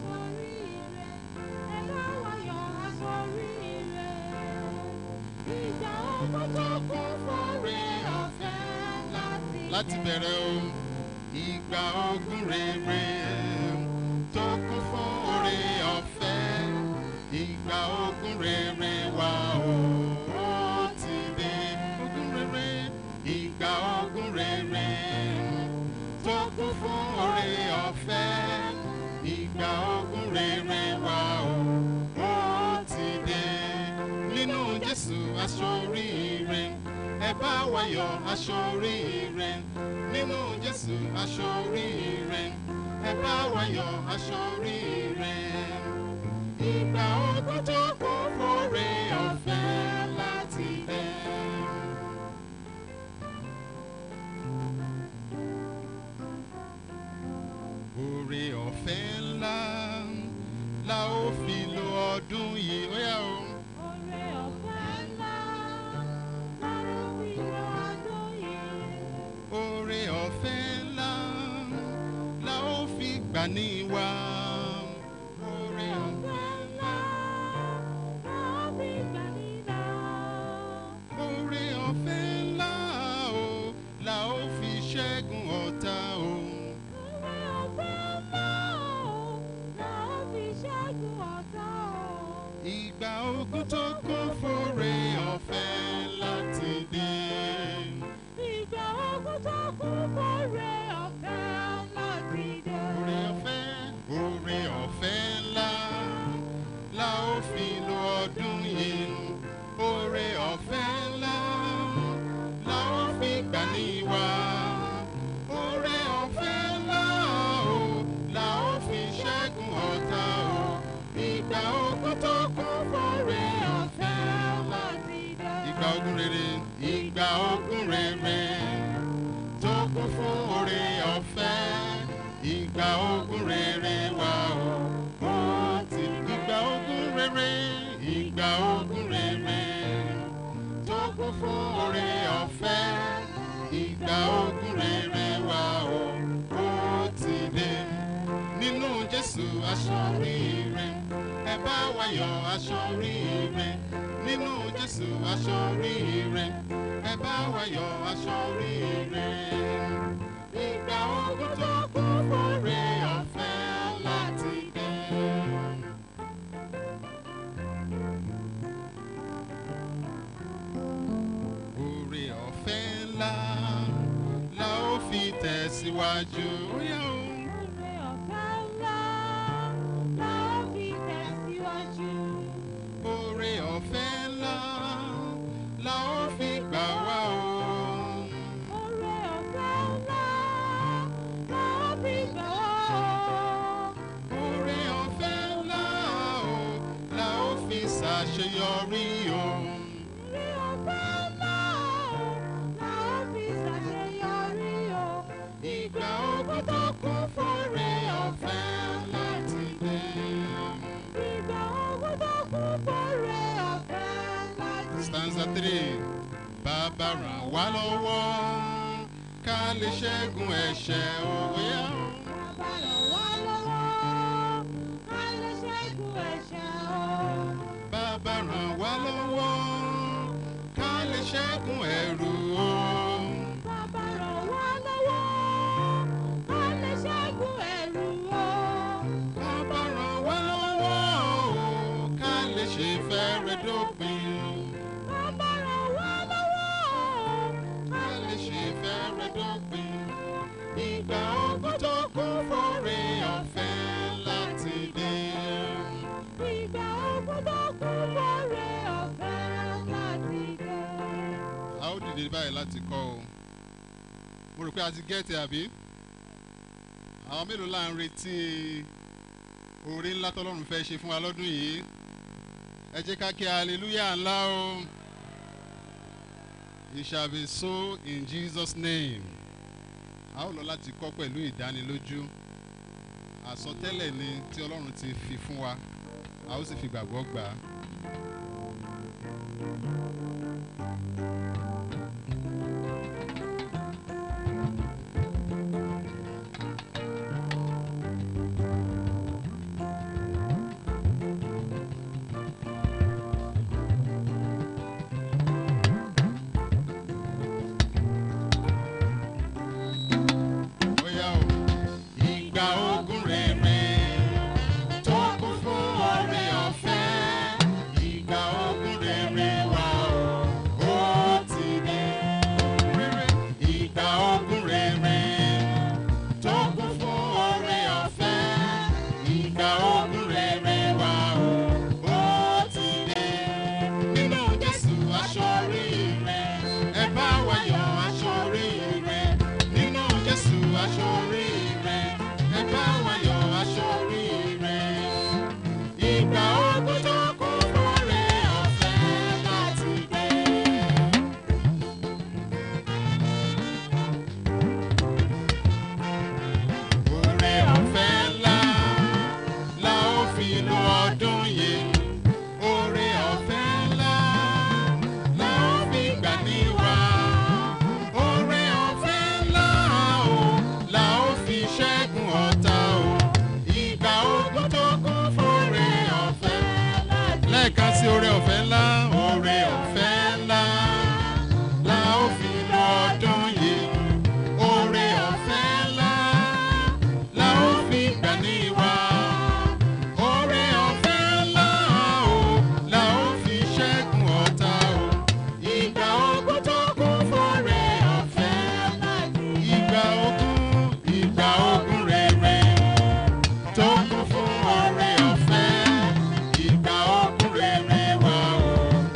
láti bẹ̀rẹ̀ o ìgbà ogun rere tó kún fún oore ọ̀fẹ́ ìgbà ogun rere wa o ó ti dé ogun rere ìgbà ogun rere tó kún fún oore ọ̀fẹ́ ìgbà ogun rere wa o ó ti dé nínú jésù aṣoríire ẹ bá wa yọ aṣoríire nínú jésù aṣoríire ẹ bá wa yọ aṣoríire ìgbà ogun tó kún fóore ọ̀fẹ́ láti dé. Oore ọ̀fẹ́ ńlá la ó fi lo ọdún yìí ó yá o. Oore ọ̀fẹ́ ńlá la ó fi gbà ní wa. Oore ọ̀fẹ́ Oore ọ̀fẹ́ ńlá o la ó fi ṣẹ́gun ọ̀tá o. Ìgbà ogun tó kún fóore ọ̀fẹ́ láti dé. Oore ọ̀fẹ́ oore ọ̀fẹ́ ńlá la ó fi lo ọdún yìí. Oore ọ̀fẹ́ ńlá la ó fi gbà ní wa. Oore ọ̀fẹ́ ńlá o la ó fi ṣẹ́gun ọ̀tá o. Ìgbà ogun tó kún fóore ọ̀fẹ́ láti dé. Ìgbà ogun rere ìgbà ogun rere tó kún fún oore ọ̀fẹ́ ìgbà ogun rere wa o. Ó ti ìgbà ogun rere ìgbà ogun rere tó kún fún oore ọ̀fẹ́ ìgbà ogun rere wa o. Ó ti dé nínú Jésù aṣọ oríire ẹ bá wa yọ aṣọ oríire nínú Jésù aṣọ oríire ẹ bá wa yọ aṣọ oríire. Ìgbà ogun tó kún fóore ọ̀fẹ́ láti dé. Oore ọ̀fẹ́ ńlá la ó fi tẹ̀síwájú. Ó yá o. Oore ọ̀fẹ́ ńlá la ó fi gbà wá o. Oore ọ̀fẹ́ ńlá o la ó fi ṣàṣeyọrí o. Ìgbà ogun tó kún fóore ọ̀fẹ́ láti dé. Ìgbà ogun stanza three bàbá ràn wá lọ́wọ́ ká lè ṣẹ́gun ẹ̀ṣẹ̀ òwe yá. Bàbá ràn wá lọ́wọ́, ká lè ṣẹ́gun ẹ̀ṣẹ̀ o. bàbá ràn wá lọ́wọ́ ká lè ṣẹ́gun ẹ̀rù o. Bàbá ràn wá lọ́wọ́, ká lè ṣẹ́gun ẹ̀rù o. bàbá ràn wá lọ́wọ́ o ká lè ṣe fẹ́rẹ̀ dópin. Bàbá ràn wá lọ́wọ́, ká lè ṣe fẹ́rẹ̀ dópin. ìgbà ogun tó kún fòrè ọ̀fẹ́ láti dé. ìgbà ogun tó kún fọ́rẹ́ ọ̀fẹ́ láti dé. a ó dìde báyìí láti kọ́ o mo rò pé a ti gẹ́ẹ̀tì àbí àwọn mélòó là ń retí oore ńlá tọ́lọ́run fẹ́ ṣe fún wa lọ́dún yìí ẹ jẹ́ ká kí hallelujah ńlá o it shall be so in Jesus name a ó lọ láti kọ́ pẹ̀lú ìdánilójú àsọtẹ́lẹ̀ ni tí ọlọ́run ti fi fún wa a ó sì fi gbàgbọ́ gbà á. Bóyá o. Ìgbà ogun rere tó kún fún oore ọ̀fẹ́. Ìgbà ogun rere wà o, ó ti dé. Rere. Ìgbà ogun rere tó kún fún oore ọ̀fẹ́. Ìgbà ogun rere wà o, ó ti dé. Nínú Jésù aṣọ oríire, ẹ bá wa yọ̀ aṣọ oríire. Nínú Jésù aṣọ oríire, ẹ bá wa yọ̀ aṣọ oríire. Ìgbà ogun tó kún fúnre ọ̀fẹ́ láti dé. Oore ọ̀fẹ́ ńlá la ó fi lo ọdún yìí. Oore ọ̀fẹ́ ńlá la ó fi gbà ní wa. Oore ọ̀fẹ́ ńlá o la ó fi ṣẹ́gun ọ̀tá o. Ìgbà ogun tó kún fúnre ọ̀fẹ́ lẹ́ẹ̀kan sí oore ọ̀fẹ́ ńlá. Oore ọ̀fẹ́ ńlá la ó fi lo ọdún yìí. Oore ọ̀fẹ́ ńlá la ó fi gbà ní wa. Oore ọ̀fẹ́ ńlá o la ó fi ṣẹ́gun ọ̀tá o. Ìgbà ogun tó kún fúnre ọ̀fẹ́. Ìgbà ogun ìgbà ogun rere tó kún fún oore ọ̀fẹ́. Ìgbà ogun rere wà o.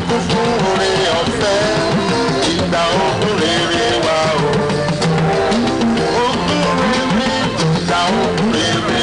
kún fún oore ọ̀fẹ́ ìgbà ogún rere wa o. Ogún rere ìgbà ogún rere.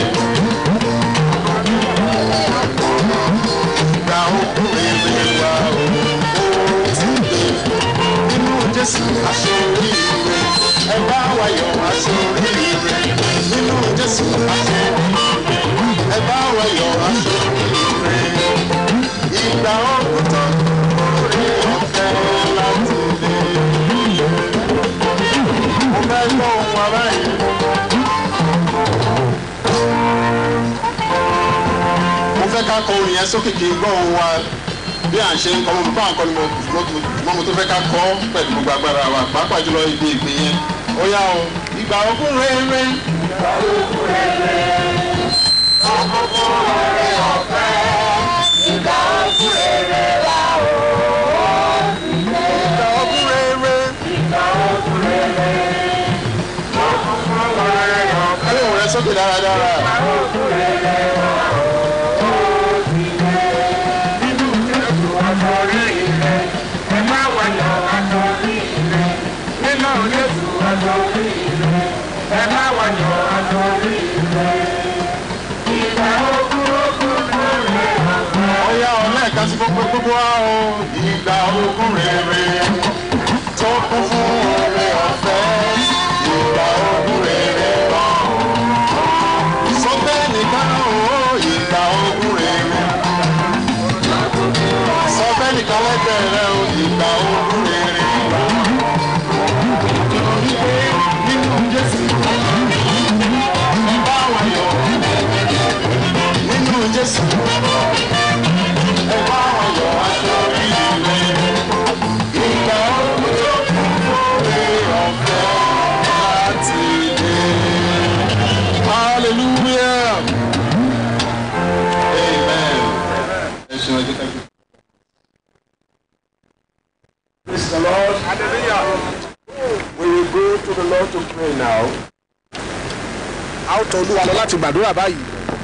Ìgbà ogún rere wa o. Ó ti dé nínú Jésù aṣoríire. Ẹ bá wa yọ̀ aṣoríire. Nínú Jésù aṣoríire. Ẹ bá wa yọ̀ aṣoríire. Ìgbà ogún tán orí ọ̀fẹ́ láti lè. Mo fẹ́ gbọ́ ohun ara yìí. Mo fẹ́ ká kọ orin yẹn sókè kí n gbọ́ ohun wa bí à ń ṣe ń kọ́ mo bá nǹkan ni mo mo mo tó fẹ́ ká kọ́ pẹ̀lú gbogbo agbára wa pàápàá jùlọ ibi ìpè yẹn. Ó yá o, ìgbà ogún rere. Ìgbà ogún rere. Kálí òun rẹ sókè dáradára. Ọ̀yá ọ̀lẹ́ẹ̀ka sí gbogbo gbogbo wa o. Ìgbà ogún rere tó kún fún oore ọ̀fẹ́. Ìgbà ogún rere wa o. Sọ bẹ́ẹ̀ nìkan o. Ìgbà ogún rere. Sọ bẹ́ẹ̀ nìkan lẹ́gbẹ̀ẹ́ rẹ o. Ìgbà ogún rere wa o. Nínú Jésù. Ẹ bá wa yọ̀. Nínú Jésù. Ẹ bá wa yọ̀ aṣọ oríire. Ìgbà ogún tó kún fún oore ọ̀fẹ́ láti dé. Hallelujah. Amen. Ẹ ṣeun ẹjọ́ ká gbé. Praise the Lord. Hallelujah. We will go to the Lord to pray now. A ó tọ Olúwa lọ láti gbàdúrà báyìí.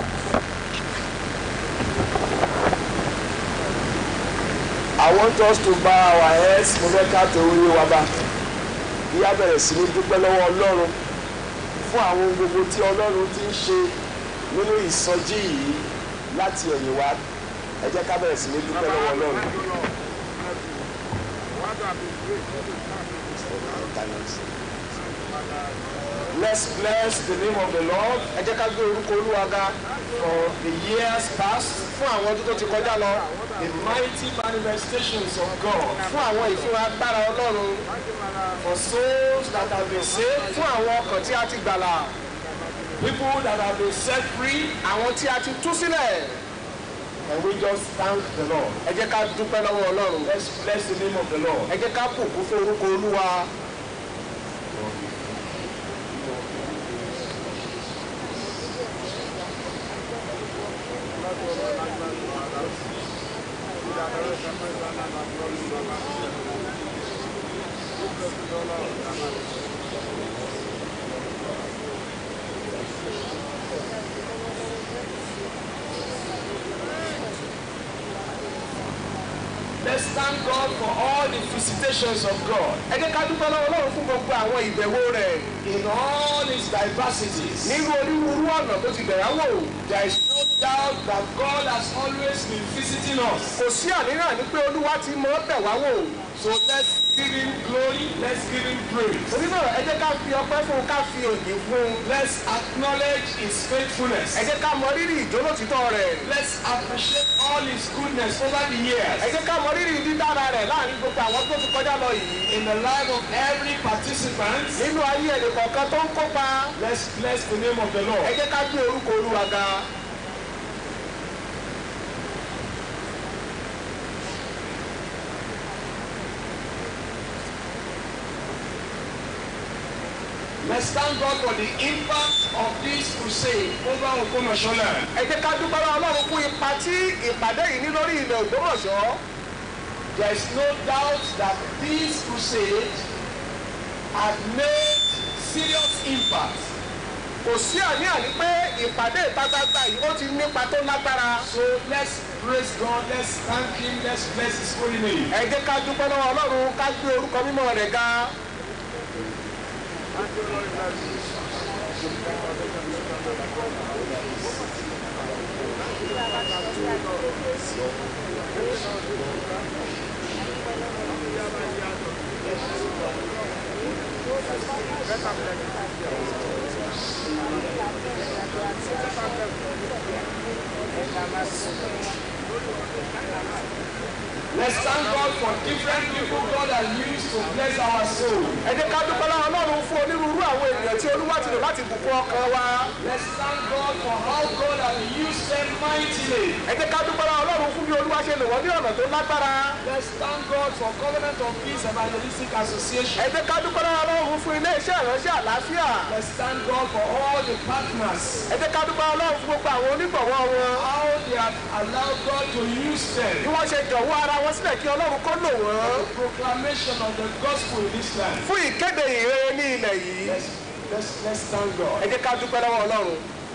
I want us to bow our heads. Mo fẹ́ ká tó orí wa bá. Kí á bẹ̀rẹ̀ sí ní dúpẹ́ lọ́wọ́ Ọlọ́run fún àwọn ohun gbogbo tí Ọlọ́run ti ń ṣe nínú ìsọjí yìí láti ẹ̀yìn wá. Ẹ jẹ́ ká bẹ̀rẹ̀ sí ní dúpẹ́ lọ́wọ́ Ọlọ́run. Let's bless the name of the Lord. Ẹ jẹ́ ká gbé orúkọ Olúwa ga for the years past fún àwọn ọdún tó ti kọjá lọ. The mighty manifestations of God. Fún àwọn ìfúnra agbára Ọlọ́run. For souls that have been saved. Fún àwọn ọkàn tí a ti gbàlà. People that have been set free. Àwọn tí a ti tú sílẹ̀. And we just thank the Lord. Ẹ jẹ́ ká dúpẹ́ lọ́wọ́ Ọlọ́run. Let's bless the name of the Lord. Ẹ jẹ́ ká bùkún fún orúkọ Olúwa. Let's thank God for all the visitations of God. Ẹ jẹ́ ká dúpẹ́ lọ́wọ́ Ọlọ́run fún gbogbo àwọn ìbẹ̀wò rẹ̀. In all its diversities. Nínú onírúurú ọ̀nà tó ti bẹ̀rẹ̀ wò. There is no doubt that God has always been visiting us. Kò sí àníyàn ní pé Olúwa ti mọ̀ ọ́ bẹ̀ wá wò. So let's give him glory, let's give him praise. Torí náà ẹ jẹ́ ká fi ọpẹ́ fún un ká fi òyìn fún un. Let's acknowledge his faithfulness. Ẹ jẹ́ ká mọ rírì ìjólótítọ́ rẹ̀. Let's appreciate all his goodness over the years. Ẹ jẹ́ ká mọ rírì dídára rẹ̀ láàrin gbogbo àwọn tó ti kọjá lọ yìí. In the life of every participant. Nínú ayé ẹnì kọ̀ọ̀kan tó ń kópa. Let's bless the name of the Lord. Ẹ jẹ́ ká gbé orúkọ Olúwa ga. Let's thank God for the impact of this crusade over Okomoshola. Ẹ jẹ́ ká dúpẹ́ lọ́wọ́ Ọlọ́run fún ipa tí ìpàdé yìí ní lórí ilẹ̀ Ògbómọ̀ṣọ́. There is no doubt that this crusade has made serious impact kò sí àní-àní pé ìpàdé ìta gbangba yìí ó ti nípa tó lágbára. So let's praise God, let's thank Him, let's bless His holy name. ẹ jẹ́ ká dúpẹ́ lọ́wọ́ ọlọ́run ká gbé orúkọ mímọ́ rẹ̀ ga. Let's thank God for different people God has used to bless our soul. ẹ jẹ́ ká dúpẹ́ lọ́wọ́ ọlọ́run fún onírúurú àwọn ènìyàn tí olúwa ti lò láti bùkún ọkàn wa. Let's thank God for how God has used them mightily. ẹ jẹ́ ká dúpẹ́ lọ́wọ́ ọlọ́run fún bí olúwa ṣe lò wọ́n ní ọ̀nà tó lágbára. Let's thank God for Covenant of Peace Evangelistic Association. ẹ jẹ́ ká dúpẹ́ lọ́wọ́ ọlọ́run fún ilé iṣẹ́ ìránṣẹ́ àlàáfíà. Let's thank God for all the partners. ẹ jẹ́ ká dúpẹ́ ọlọ́run fún gbogbo àwọn onígbọ̀wọ́ wọn. How they have allowed God to use bí them. wọ́n ṣe jọ̀wọ́ ara wọn sílẹ̀ kí ọlọ́run kó lò wọ́n. Proclamation of the gospel in this land. fún ìkéde ìrere ní ilẹ̀ yìí. Let's, let's, let's thank God. ẹ jẹ́ ká dúpẹ́ lọ́wọ́ ọlọ́run.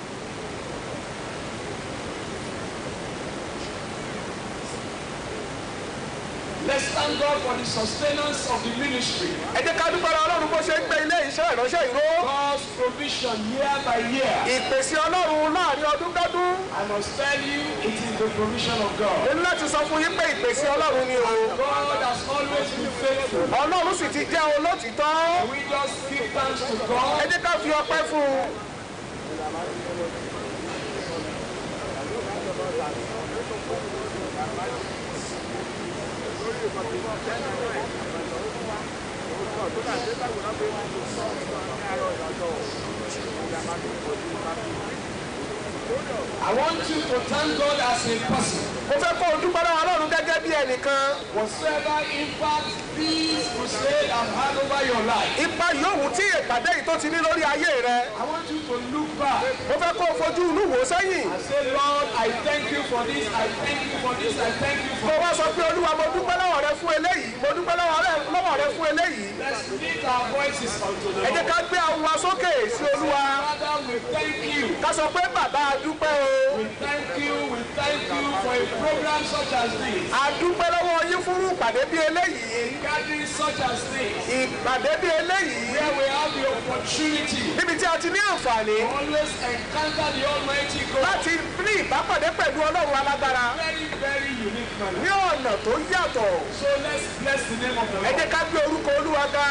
Let's thank God for the sustenance of the ministry. ẹ jẹ́ ká dúpẹ́ lọ́wọ́ ọlọ́run bó ṣe ń gbé ilé iṣẹ́ ìránṣẹ́ ìró. God's provision year by year. ìpèsè ọlọ́run láàrin ọdún dọ́dún. I must tell you, it is the provision of God. nínú láti sọ fún yín pé ìpèsè ọlọ́run ni o. God has always been faithful. ọlọ́run sì ti jẹ́ olótìtọ́. We just give thanks to ẹ God. jẹ́ ká fi ọpẹ́ fún un. I want you to thank God as a person. mo fẹ́ kó o dúpẹ́ lọ́wọ́ ọlọ́run gẹ́gẹ́ bí ẹnìkan. Whatsoever impact this crusade has had over your life, ipa yòówù tí ìpàdé yìí tó ti ní lórí ayé rẹ. I want you to look back mo fẹ́ kó o fojú inú wò sẹ́yìn. and say, Lord, I thank you for this, I thank you for this, I thank you mo for wá sọ pé olúwa mo dúpẹ́ lọ́wọ́ rẹ fún eléyìí mo dúpẹ́ lọ́wọ́ rẹ lọ́wọ́ rẹ fún eléyìí. Let's lift our voices unto the ẹ jẹ́ Lord. ká gbé àwọn wa sókè sí olúwa. Father, we thank you. ká sọ pé bàbá a dúpẹ́ o. We thank you, we thank you for a program such as this, a dúpẹ́ lọ́wọ́ yín fún ìpàdé bí eléyìí. gathering such as this, ìpàdé bí eléyìí. where we have the opportunity níbi tí a ti ní àǹfààní to always encounter the Almighty God láti ní ìbápàdé pẹ̀lú ọlọ́run alágbára very, very unique manner. ní ọ̀nà tó yàtọ̀. So let's bless the name of the ẹ Lord. jẹ́ ká gbé orúkọ olúwa ga.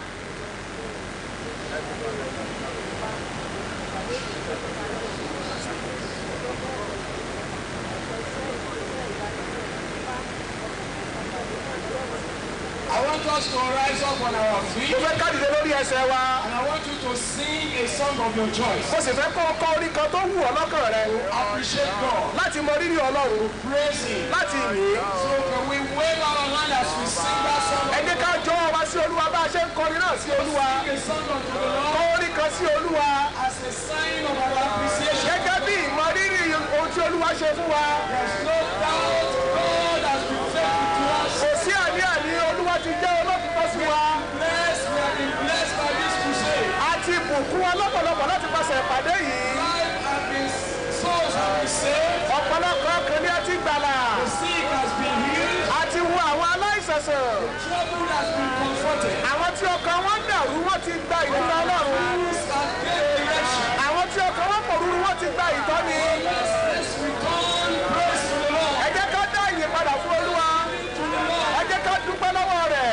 I want us to rise up on our mo feet fẹ́ ká dìde lórí ẹsẹ̀ wa. and I want you to sing a song of your choice. mo sì fẹ́ kọ́ ọkọ orin kan tó wù ọ́ lọ́kàn rẹ. Appreciate God, láti mọ rírì ọlọ́run praise Him. láti yìn. So can we wave our hand as we sing that song? ẹ jẹ́ ká jọ wa sí olúwa bá a ṣe ń kọrin náà sí olúwa. Sing a song unto the kọ Lord orin kan sí olúwa. as a sign of our appreciation. gẹ́gẹ́ bí ìmọ̀ rírì ohun tí olúwa ṣe fún wa. There's no doubt God has been faithful to us. kò sí àní-àní olúwa ti jẹ́ olóòtítọ́ sí wa. Blessed, we have been blessed by this crusade. a ti bùkún wa lọ́pọ̀lọpọ̀ láti pàṣẹ ìpàdé yìí. Life has been, souls have been saved. ọ̀pọ̀lọpọ̀ ọkàn ni a ti gbàlà. The sick has been healed. a ti wo àwọn aláìsàn sàn. Trouble has been comforted. àwọn tí ọkàn wọn dàrú wọn ti gba ìtura ọlọ́run. Fools have gained direction. àwọn tí ọkàn wọn pòrúurú wọn ti gba ìtọ́ni. Let's, let's return praise to the Lord. ẹ jẹ́ ká dá ìyè padà fún olúwa. To the Lord. ẹ jẹ́ ká dúpẹ́ lọ́wọ́ rẹ̀.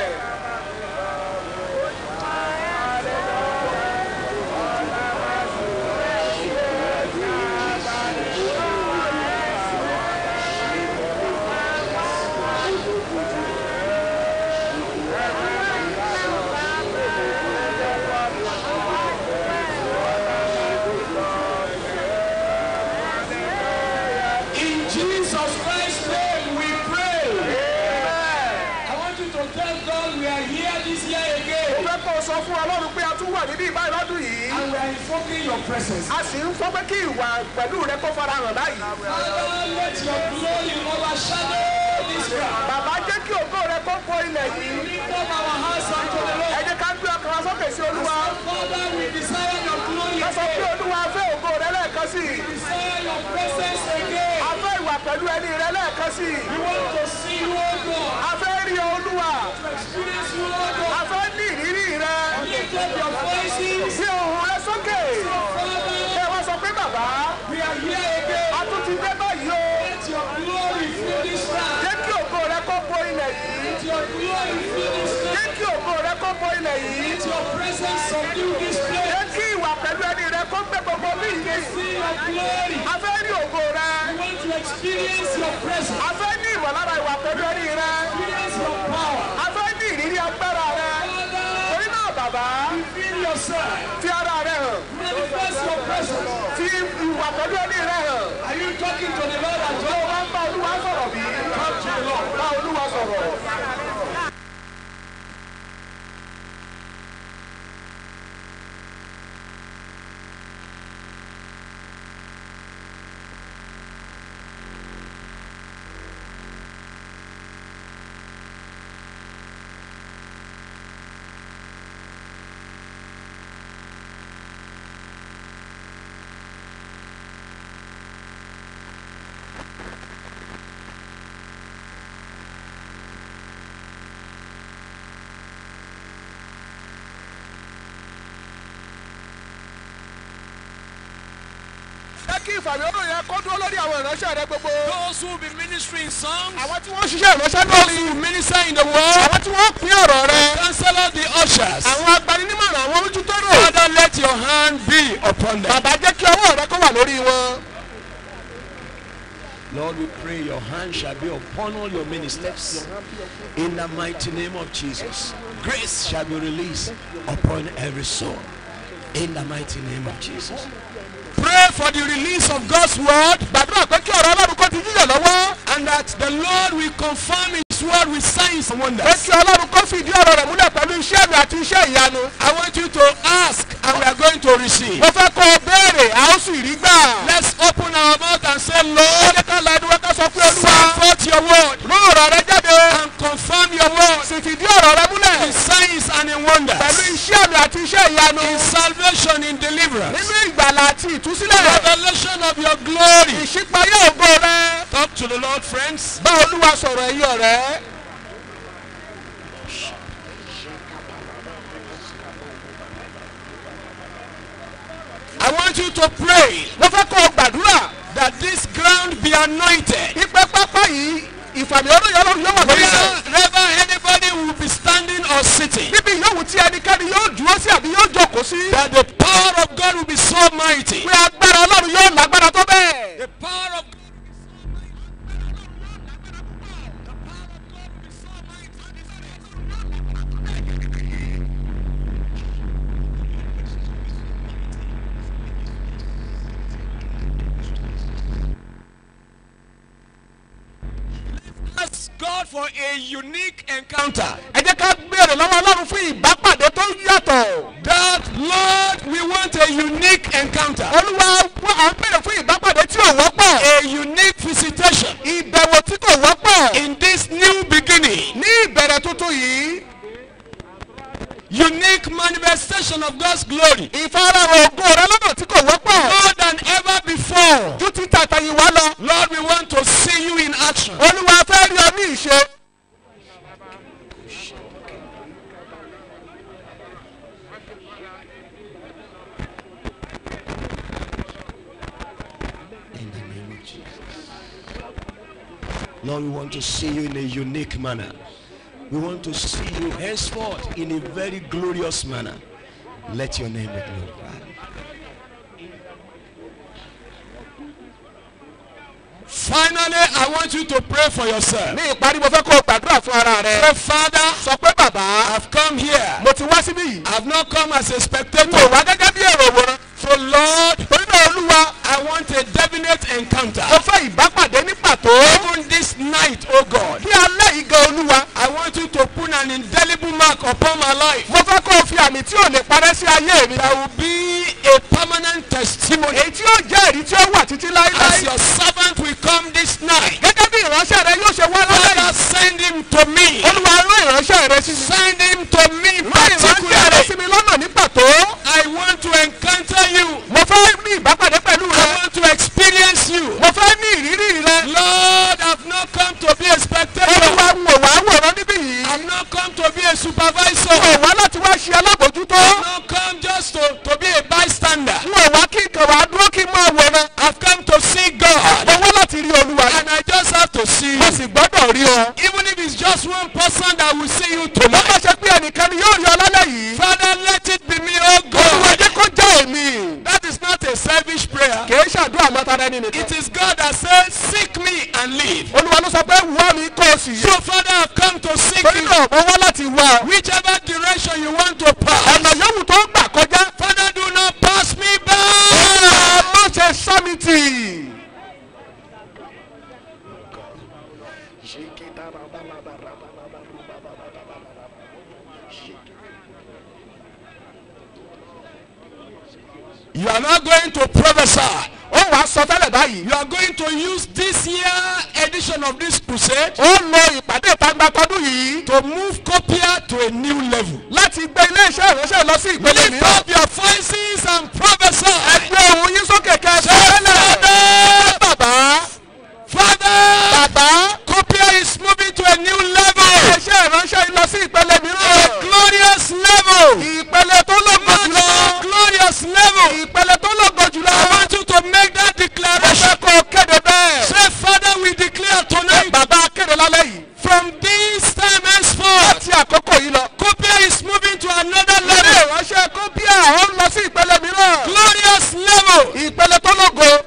In Jesus Christ's name we pray. I want you to tell God we are here this year mo again. fẹ́ kó o sọ fún ọlọ́run pé a tún wà níbí ìbáyìí lọ́dún yìí. And we are invoking your presence. a sì ń fọ́ pé kí ìwà pẹ̀lú rẹ kó fara hàn báyìí. Father, let your glory overshadow this ground. bàbá jẹ́ kí ògo rẹ kó bo ilẹ̀ yìí. Lift up our hands unto the ẹ Lord. jẹ́ ká gbé ọkàn wa sókè sí olúwa. Father, we desire your glory ká sọ pé again. olúwa sí i. Desire your presence again. a fẹ́ ìwà pẹ̀lú ẹni rẹ lẹ́ẹ̀kan sí i. We want to see you, O God. a fẹ́ rí ọ olúwa. Experience you, O a God. fẹ́ ní ìrírí rẹ. Lift up your voices. gbé ohùn rẹ sókè. Father, ẹ wá sọ pé bàbá we are here again. a tún ti dé báyìí o. Let your glory fill this land. jẹ́ kí ògo rẹ kó bo ilẹ̀ yìí. Let your glory fill this land. jẹ́ kí ògo rẹ kó bo ilẹ̀ yìí. Let your presence subdue this place. jẹ́ kí ìwà pẹ̀lú ẹni rẹ kó gbé gbogbo bí ìyè yìí. See your glory. a fẹ́ rí ògo rẹ. We want to experience your presence. a fẹ́ ní ìmọ̀lára ìwà pẹ̀lú ẹni rẹ. Experience your power. a fẹ́ ní ìrírí agbára rẹ. Father, torí náà bàbá reveal yourself. fi ara rẹ hàn. Manifest your presence. fi ìwà pẹ̀lú ẹni rẹ hàn. Are you talking to the Lord as tó well? o bá ń bá olúwa sọ̀rọ̀ bí. bá olúwa sọ̀rọ̀. jẹ́ kí ìfàmì ọ̀rọ̀ yẹn kó dúró lórí àwọn ìránṣẹ́ rẹ gbogbo. Those who will be ministering songs, àwọn tí wọ́n ṣiṣẹ́ ìránṣẹ́ those lórí. who will minister in the world, àwọn tí wọ́n pín ọ̀rọ̀ rẹ. counselor, the ushers. àwọn agbaninímọ̀ràn àwọn ojútọ́rọ̀. Father, let your hand be upon them. bàbá jẹ́ kí ọwọ́ rẹ kó wà lórí wọn. Lord, we pray your hand shall be upon all your ministers. In the mighty name of Jesus. Grace shall be released upon every soul. In the mighty name of Jesus. Pray for the release of God's word gbàdúrà pé kí ọ̀rọ̀ ọlọ́run kó ti yíyọ̀ lọ́wọ́. and that the Lord will confirm his word with signs and pé wonders. kí ọlọ́run kó fìdí ọ̀rọ̀ rẹ̀ múlẹ̀ pẹ̀lú iṣẹ́ mi àti iṣẹ́ ìyanu. I want you to ask and we are going to receive. mo fẹ́ kó o béèrè a ó sì rí gbà. Let's open our mouth and say, ó Lord, jẹ́ ká la ẹnu wẹ́ ká sọ pé send olúwa forth your word rú ọ̀rọ̀ rẹ jáde. and confirm your word sì fìdí ọ̀rọ̀ rẹ múlẹ̀. with signs and in pẹ̀lú wonders. iṣẹ́ mi àti iṣẹ́ ìyanu. In salvation, in deliverance. nínú ìgbàlà àti ìtúsílẹ̀. Revelation of your glory. ìṣípayé ògo rẹ. Talk to the Lord, friends. bá olúwa sọ̀rọ̀ ẹ̀yin ọ̀rẹ́. I want you to pray mo fẹ́ kó o gbàdúrà. that this ground be anointed. ipe pápá yìí ìfàmì ọdún yẹn lọ́run yóò wà lórí rẹ̀. Wherever anybody will be standing or sitting, níbi yòówù tí ẹnikẹ́ni yóò dúró sí àbí yóò jókòó sí. that the power of God will be so mighty. pé agbára ọlọ́run yóò lágbára tó bẹ́ẹ̀. The power of Ask God for a unique encounter. ẹ jẹ́ ká béèrè lọ́wọ́ ọlọ́run fún ìbápàdé tó yàtọ̀. That Lord, we want a unique encounter. olúwa wọ́n à ń béèrè fún ìbápàdé tí ò wọ́pọ̀. A unique visitation ìbẹ̀wò tí kò wọ́pọ̀. in this new beginning. ní ìbẹ̀rẹ̀ tuntun yìí. Unique manifestation of God's glory. ìfarahàn ògo rẹ lọ́nà tí kò wọ́pọ̀. More than ever before. ju ti tàtàyìn wá lọ. Lord, we want to see you in action. olúwa fẹ́ rí ọ ní ìṣe. In the name of Jesus. Lord, we want to see you in a unique manner. We want to see you henceforth in a very glorious manner. Let your name be glorified. Finally, I want you to pray for yourself. ní ìparí mo fẹ́ kó o gbàdúrà fún ara rẹ. Say, Father, sọ pé bàbá I've come here. mo ti wá síbí yìí. I've not come as a mo spectator. wá gẹ́gẹ́ bí èrò òwòrán. So, Lord, torí náà olúwa I want a definite encounter. mo fẹ́ ìbápàdé ní pàtó. Even this night, oh God, kí alẹ́ yìí gan olúwa. I want you to put an indelible mark upon my life. mo fẹ́ kó o fi àmì tí ò lè parẹ́ sí ayé mi. There will be a permanent testimony èyí tí yóò jẹ́ èrí tí ó wà títí as láéláé. your servant will come this night. gẹ́gẹ́ bí ìránṣẹ́ rẹ yóò ṣe wá lálẹ́ Father, yìí. send him to me. olúwa rán ìránṣẹ́ rẹ sí mi. Send him to me rán ìránṣẹ́ rẹ sí particularly. mi lọ́nà ní pàtó. I want to encounter you. mo fẹ́ ní ìbápàdé pẹ̀lú I rẹ. want supervisor. wọ́n wá láti wá ṣe alábòjútó. Not come just to, to be a bystander. wọ́n wá kí nǹkan wá dúró kí n máa wòran. I've come to see God. mo wá láti rí olúwa. And I just have to see mo you. sì gbọ́dọ̀ rí ọ. Even if it's just one person that will see you wọ́n bá tonight. ṣe pé ẹnìkan ni yóò rí ọ lálẹ́ yìí. Father, let it be me, oh olúwa God. jẹ́ kó jẹ́ èmi. That is not a selfish prayer. kì í ṣàdúrà mọ́tara ẹni nìkan. It is God that says, Seek me and live. olúwa ló sọ pé wá mi kó o sì So, yé. Father, I've come to seek torí you. náà mo wá láti wá. ọ. Whichever direction you want to ọ̀nà pass. yòówù tó ń gbà kọjá. Father, do not pass me by. Olúwa má ṣe sámìtì. You are not going to prophesy. ó wàá sọ tẹ́lẹ̀ báyìí. You are going to use this year edition of this crusade ó lo ìpàdé ìtagbà tọdún yìí. to move Copia to a new level. láti gbé iléeṣẹ́ ìránṣẹ́ lọ sí ìpele Lift mìíràn. up your voices and prophesy. ẹgbẹ́ ohun yín sókè kẹsàn-án Father, tẹ́lẹ̀. bàbá Father, bàbá Copia is moving to a new level. iléeṣẹ́ ìránṣẹ́ yín lọ sí ìpele A mìíràn. glorious level. ìpele tó lógo Much jùlọ. more glorious level. ìpele tó lógo jùlọ. I want you to make that ẹ declaration. fẹ́ kó o kéde bẹ́ẹ̀. Say, Father, we declare tonight bàbá kéde lálẹ́ yìí. from this time henceforth, láti àkókò yìí lọ. Copia is moving to another ilé level. ìránṣẹ́ kópíà ó ń lọ sí ìpele mìíràn. Glorious level. ìpele tó lógo.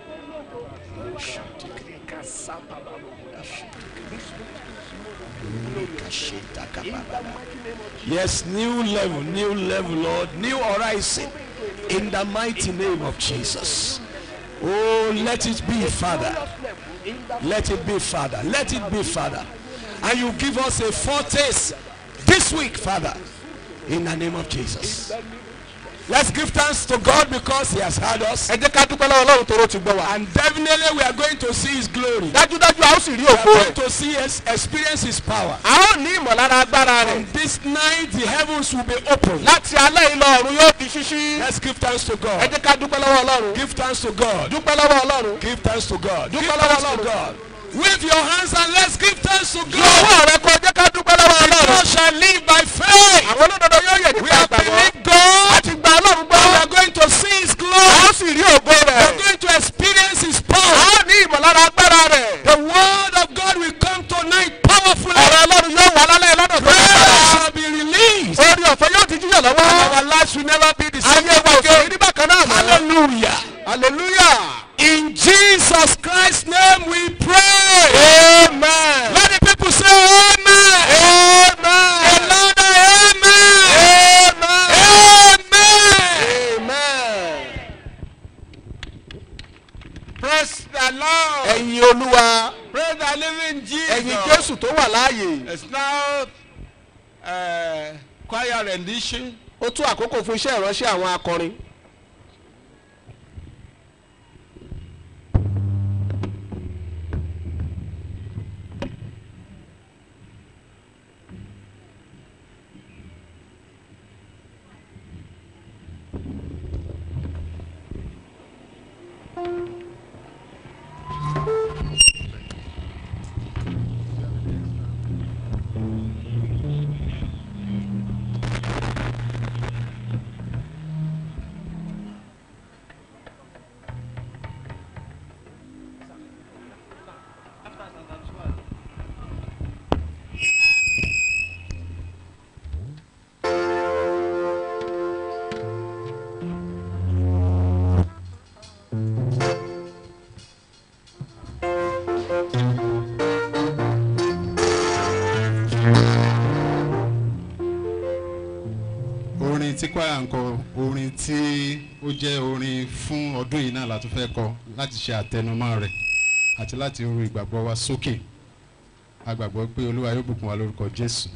Yes, new level, new level, Lord, new horizon. In the mighty name of Jesus. Oh, let it be, Father. Let it be, Father. Let it be, Father. And you give us a foretaste this week, Father. In the name of Jesus. Let's give thanks to God because He has heard us. ẹ jẹ́ ká dúpẹ́ lọ́wọ́ ọlọ́run tó rò ti gbọ́ wa. And definitely we are going to see His glory. dájúdájú a ó sì rí We are ògo going rẹ̀. to see us experience His power. a ó ní ìmọ̀lára agbára rẹ̀. And this night the heavens will be open. láti alẹ́ yìí lọ ọ̀run yóò di ṣíṣí. Let's give thanks to ẹ God. jẹ́ ká dúpẹ́ lọ́wọ́ ọlọ́run. Give thanks to God. dúpẹ́ lọ́wọ́ ọlọ́run. Give thanks to God. Give Dúpẹ́ thanks lọ́wọ́ to Ọlọ́run. God. Wave your hands and let's give thanks to lọ́wọ́ God. rẹ kó jẹ́ ká dúpẹ́ lọ́wọ́ The ọlọ́run. just shall live by faith. àwọn olódodo yóò yẹ We nípa have àgbàgbọ́. believed God. a ti gba ọlọ́run And we gbọ́. are going to see His a glory. ó sì rí ògo We are rẹ̀. going to experience His a power. ó ní ìmọ̀lára agbára rẹ̀. The word of God will come tonight powerfully. ọ̀rọ̀ ọlọ́run yóò wà lálẹ́ lọ́dọ̀ tó Prayer dára. shall be released. orí ọ̀fẹ́ yóò ti jíyàn lọ́wọ́. Our lives will never be the same ayé wa ò sì rí again. ní bákan náà mọ́. Hallelujah. hallelujah. In Jesus Christ's name we pray. amen. Let the people say amen. amen. A louder amen. amen. Amen. amen. Praise the Lord. ẹ̀yin olúwa Praise the living Jesus. ẹ̀yin jésù tó wà láàyè. It's now uh, choir rendition. ó tún àkókò fún iṣẹ́ ìránṣẹ́ àwọn akọrin. orin tí kwaya ń kọ orin tí ó jẹ́ orin fún ọdún yìí náà la tún fẹ́ kọ láti ṣe àtẹnumọ́ rẹ̀ àti láti ru ìgbàgbọ́ wa sókè a gbàgbọ́ pé olúwa yóò bùkún wa lórúkọ jésù.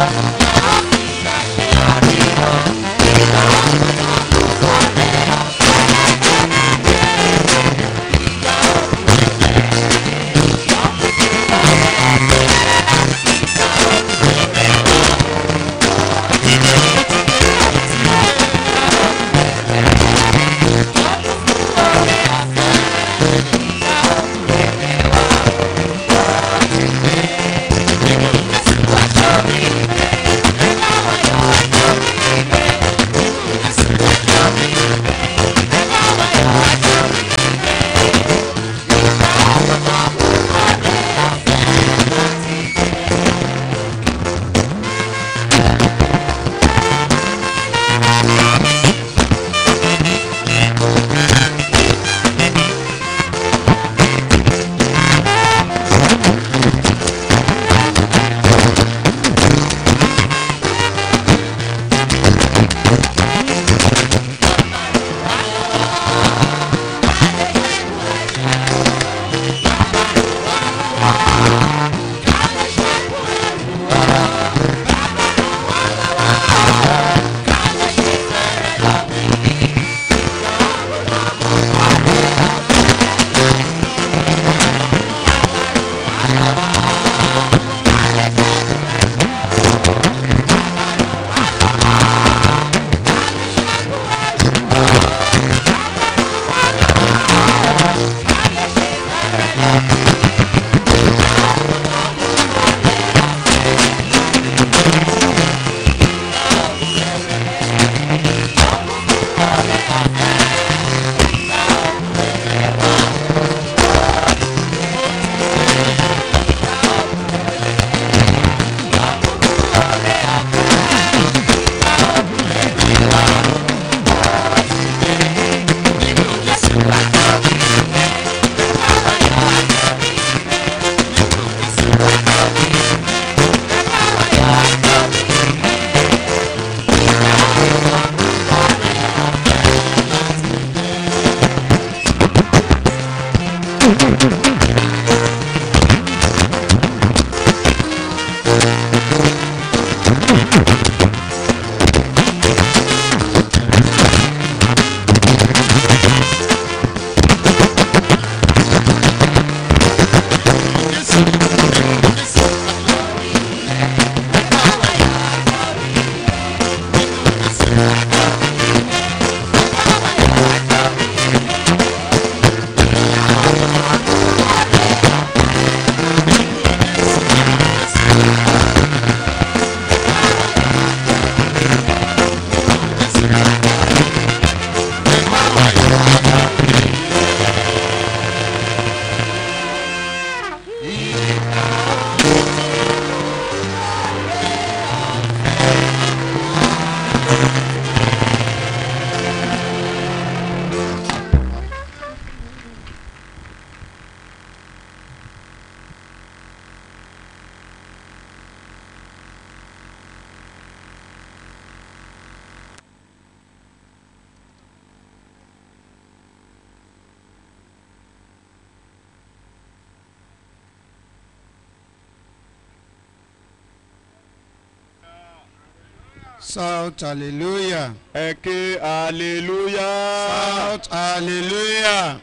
Shout hallelujah. ẹ ké hallelujah. Shout hallelujah.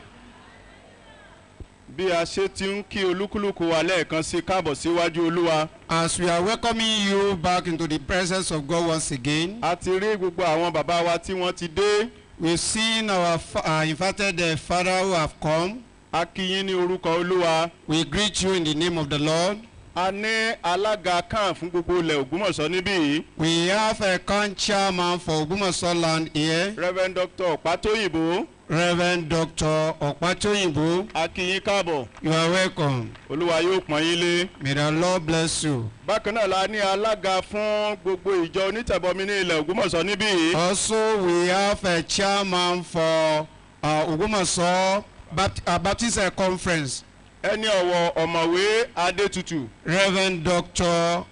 bí a ṣe ti ń kí olúkúlùkù wa lẹ́ẹ̀kan sí káàbọ̀ síwájú olúwa. As we are welcoming you back into the presence of God once again, a ti rí gbogbo àwọn bàbá wa tí wọ́n ti dé. we've seen our fa- uh, invited uh, father who have come. a kí yín ní orúkọ olúwa. We greet you in the name of the Lord. a ní alága kan fún gbogbo ilẹ̀ ògbómọ̀ṣọ́ níbí yìí. We have a camp chairman for Ogbomoso land here, reverend dr ọ̀pátóyìnbó. Reverend Dr. Okpatoyinbo. a kí yín káàbọ̀. You are welcome. olúwa yóò pọ́n yín lé. May the Lord bless you. bákan náà la ní alága fún gbogbo ìjọ onítẹ̀bọmi ní ilẹ̀ ògbómọ̀ṣọ́ níbí yìí. Also, we have a chairman for uh, Ogbomoso Bapt- uh, Baptist uh, Conference, ẹni ọ̀wọ̀ ọ̀mọ̀wé adétutù. Reverend Dr.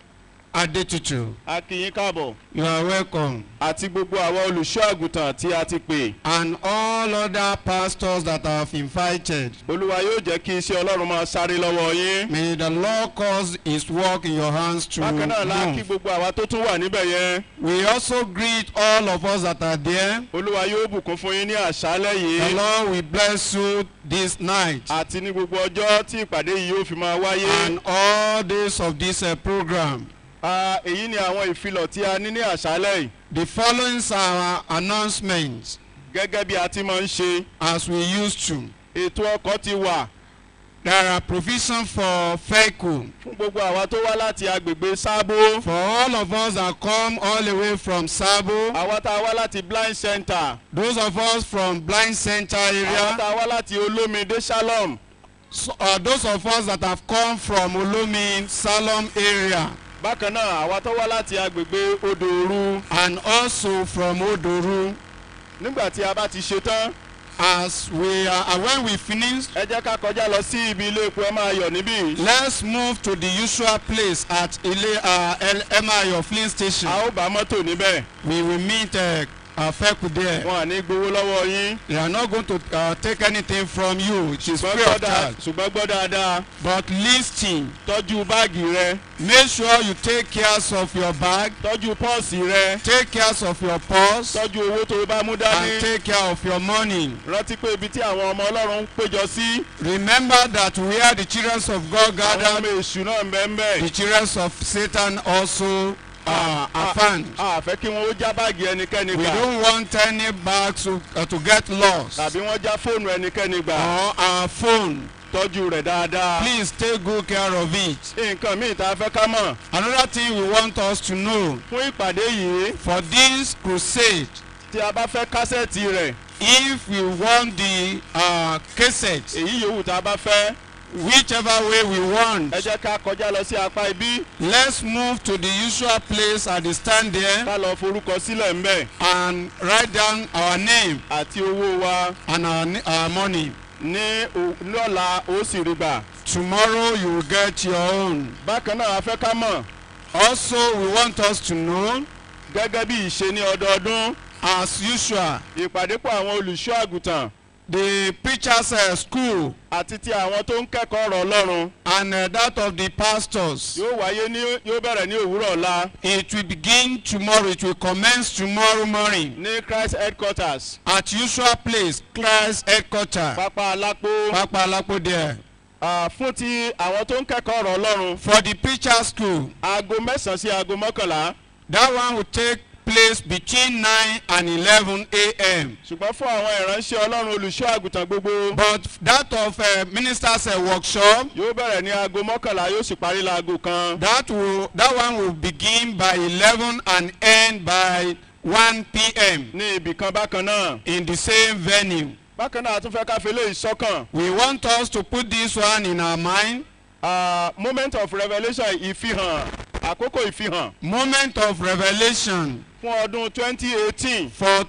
Adetutu. a kí yín káàbọ̀ You are welcome. àti gbogbo àwọn olùṣọ́ àgùntàn tí a ti pè. And all other pastors that I have invited. olúwa yóò jẹ́ kí iṣẹ́ ọlọ́run máa sáré lọ́wọ́ yín. May the Lord cause his work in your hands to bákan náà la kí move. gbogbo àwa tó tún wà níbẹ̀ yẹn. We also greet all of us that are there. olúwa yóò bùkún fún yín ní àṣálẹ̀ The yìí. Lord will bless you this night àti ní gbogbo ọjọ́ tí ìpàdé yìí yóò fi máa wáyé. and all days of this uh, program. Ah, èyí ni àwọn ìfilọ̀ tí a ní ní àṣálẹ̀ yìí. The following are our announcements gẹ́gẹ́ bí a ti máa ń ṣe. as we used to. ètò ọkọ̀ ti wà There are provision for vehicle fún gbogbo àwa tó wá láti agbègbè sábó. for all of us that come all the way from Sabo. àwa tá a wá láti blind center. Those of us from Blind Center àwa area. tá a wá láti olómìdé shalom. So, uh, those of us that have come from Olomi Salom area. bákan náà àwa tó wá láti agbègbè odòoru. and also from Odoru. nígbà tí a bá ti ṣe tán. As we are, and when we finish, ẹ jẹ́ ká kọjá lọ sí ibi ilé epo ẹ máa yọ̀ níbí. let's move to the usual place at Ile uh, El Emayo Flint Station. a ó bá mọ́tò níbẹ̀. We will meet uh, uh, Feku there. wọn à ní gbowó lọ́wọ́ yín. They are not going to uh, take anything from you. It is ṣùgbọ́n free gbọ́ of dáa- charge. ṣùgbọ́n gbọ́ dáadáa. But listen, tọ́jú báàgì rẹ. make sure you take care of your bag, tọ́jú pọ́ọ̀sì rẹ. take care of your purse, tọ́jú owó tó o bá mú and dání. take care of your money. rántí pé ibi tí àwọn ọmọ ọlọ́run ń péjọ sí. Remember that where the children of God àwọn gather, ọmọ èṣù náà ń bẹ́ ń bẹ́. the children of Satan also uh, are found. a fẹ́ kí wọ́n ó já báàgì ẹnikẹ́ni We gbà. don't want any bags to, uh, to get lost tàbí wọ́n já fóònù ẹnikẹ́ni gbà. or our phone. tọ́jú rẹ̀ dáadáa. Please take good care of it. nǹkan míì tá a fẹ́ ká mọ̀. Another thing we want us to know fún ìpàdé yìí for this crusade, tí a bá fẹ́ kásẹ̀tì rẹ̀ if we want the uh, cassette, èyí yòówù tá a bá fẹ́ whichever way we want, ẹ jẹ́ ká kọjá lọ sí apá ibí let's move to the usual place at the stand there ká lọ forúkọ sílẹ̀ ńbẹ̀ and write down our name àti owó wa and our, ni- our money. ní o- lọ́la ó sì rí gbà. Tomorrow you will get your own. bákan náà a fẹ́ ká mọ̀ Also, we want us to know, gẹ́gẹ́ bí ìṣe ní ọdọọdún as usual, ìpàdépọ̀ àwọn olùṣọ́ àgùntàn the preachers uh, school àti ti àwọn tó ń kẹ́kọ̀ọ́ ọ̀rọ̀ ọlọ́run and uh, that of the pastors. yóò wáyé ní yóò bẹ̀rẹ̀ ní òwúrọ̀ ọ̀la It will begin tomorrow. It will commence tomorrow morning ní christ headquarters at usual place, Christ headquarter, pápá alápò Papa Alapo there. Ah, fún ti àwọn tó ń kẹ́kọ̀ọ́ ọ̀rọ̀ ọlọ́run For the preacher school, aago mẹ́sàn-án sí aago mọ́kànlá that one will take place between 9 and 11 a.m. ṣùgbọ́n fún àwọn ìránṣẹ́ ọlọ́run olùṣọ́ àgùntàn gbogbo But that of uh, ministers uh, workshop, yóò bẹ̀rẹ̀ ní aago mọ́kànlá yóò sì parí láago kan that will that one will begin by 11 and end by 1 p.m. ní ibì kan bákan náà in the same venue. bákan náà a tún fẹ́ ká fi eléyìí sọ́kàn We want us to put this one in our mind. Ah, moment of revelation ìfihàn àkókò ìfihàn Moment of revelation fún ọdún twenty eighteen for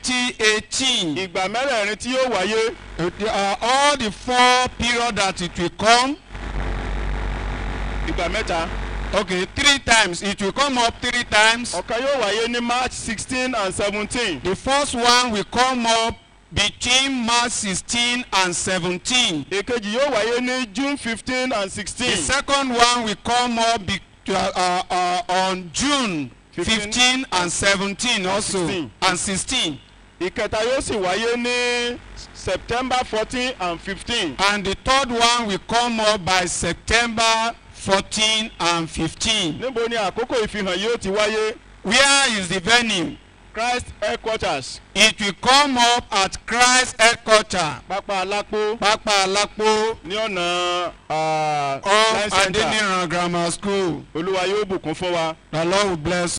2018. ìgbà mẹ́rẹ̀ẹ̀rin tí yóò wáyé Uh, all the four period that it will come. ìgbà mẹ́ta Okay, three times. It will come up three times. ọ̀kan yóò wáyé ní march sixteen and seventeen The first one will come up between March 16 and 17. èkejì yóò wáyé ní june fifteen and The sixteen second one will come up be, uh, uh, uh, on June 15 15 and 17 also 16. and 16. ìkẹta yóò sì wáyé ní september fourteen and fifteen And the third one will come up by September 14 and 15. níbo ni àkókò ìfihàn yóò ti wáyé Where is the venue? christ headquarters It will come up at Christ headquarter. pápá alápò Papa Alapo ní ọ̀nà ah, of Science Center. Adeniran Grammar School. olúwa yóò bùkún fún wa. The Lord will bless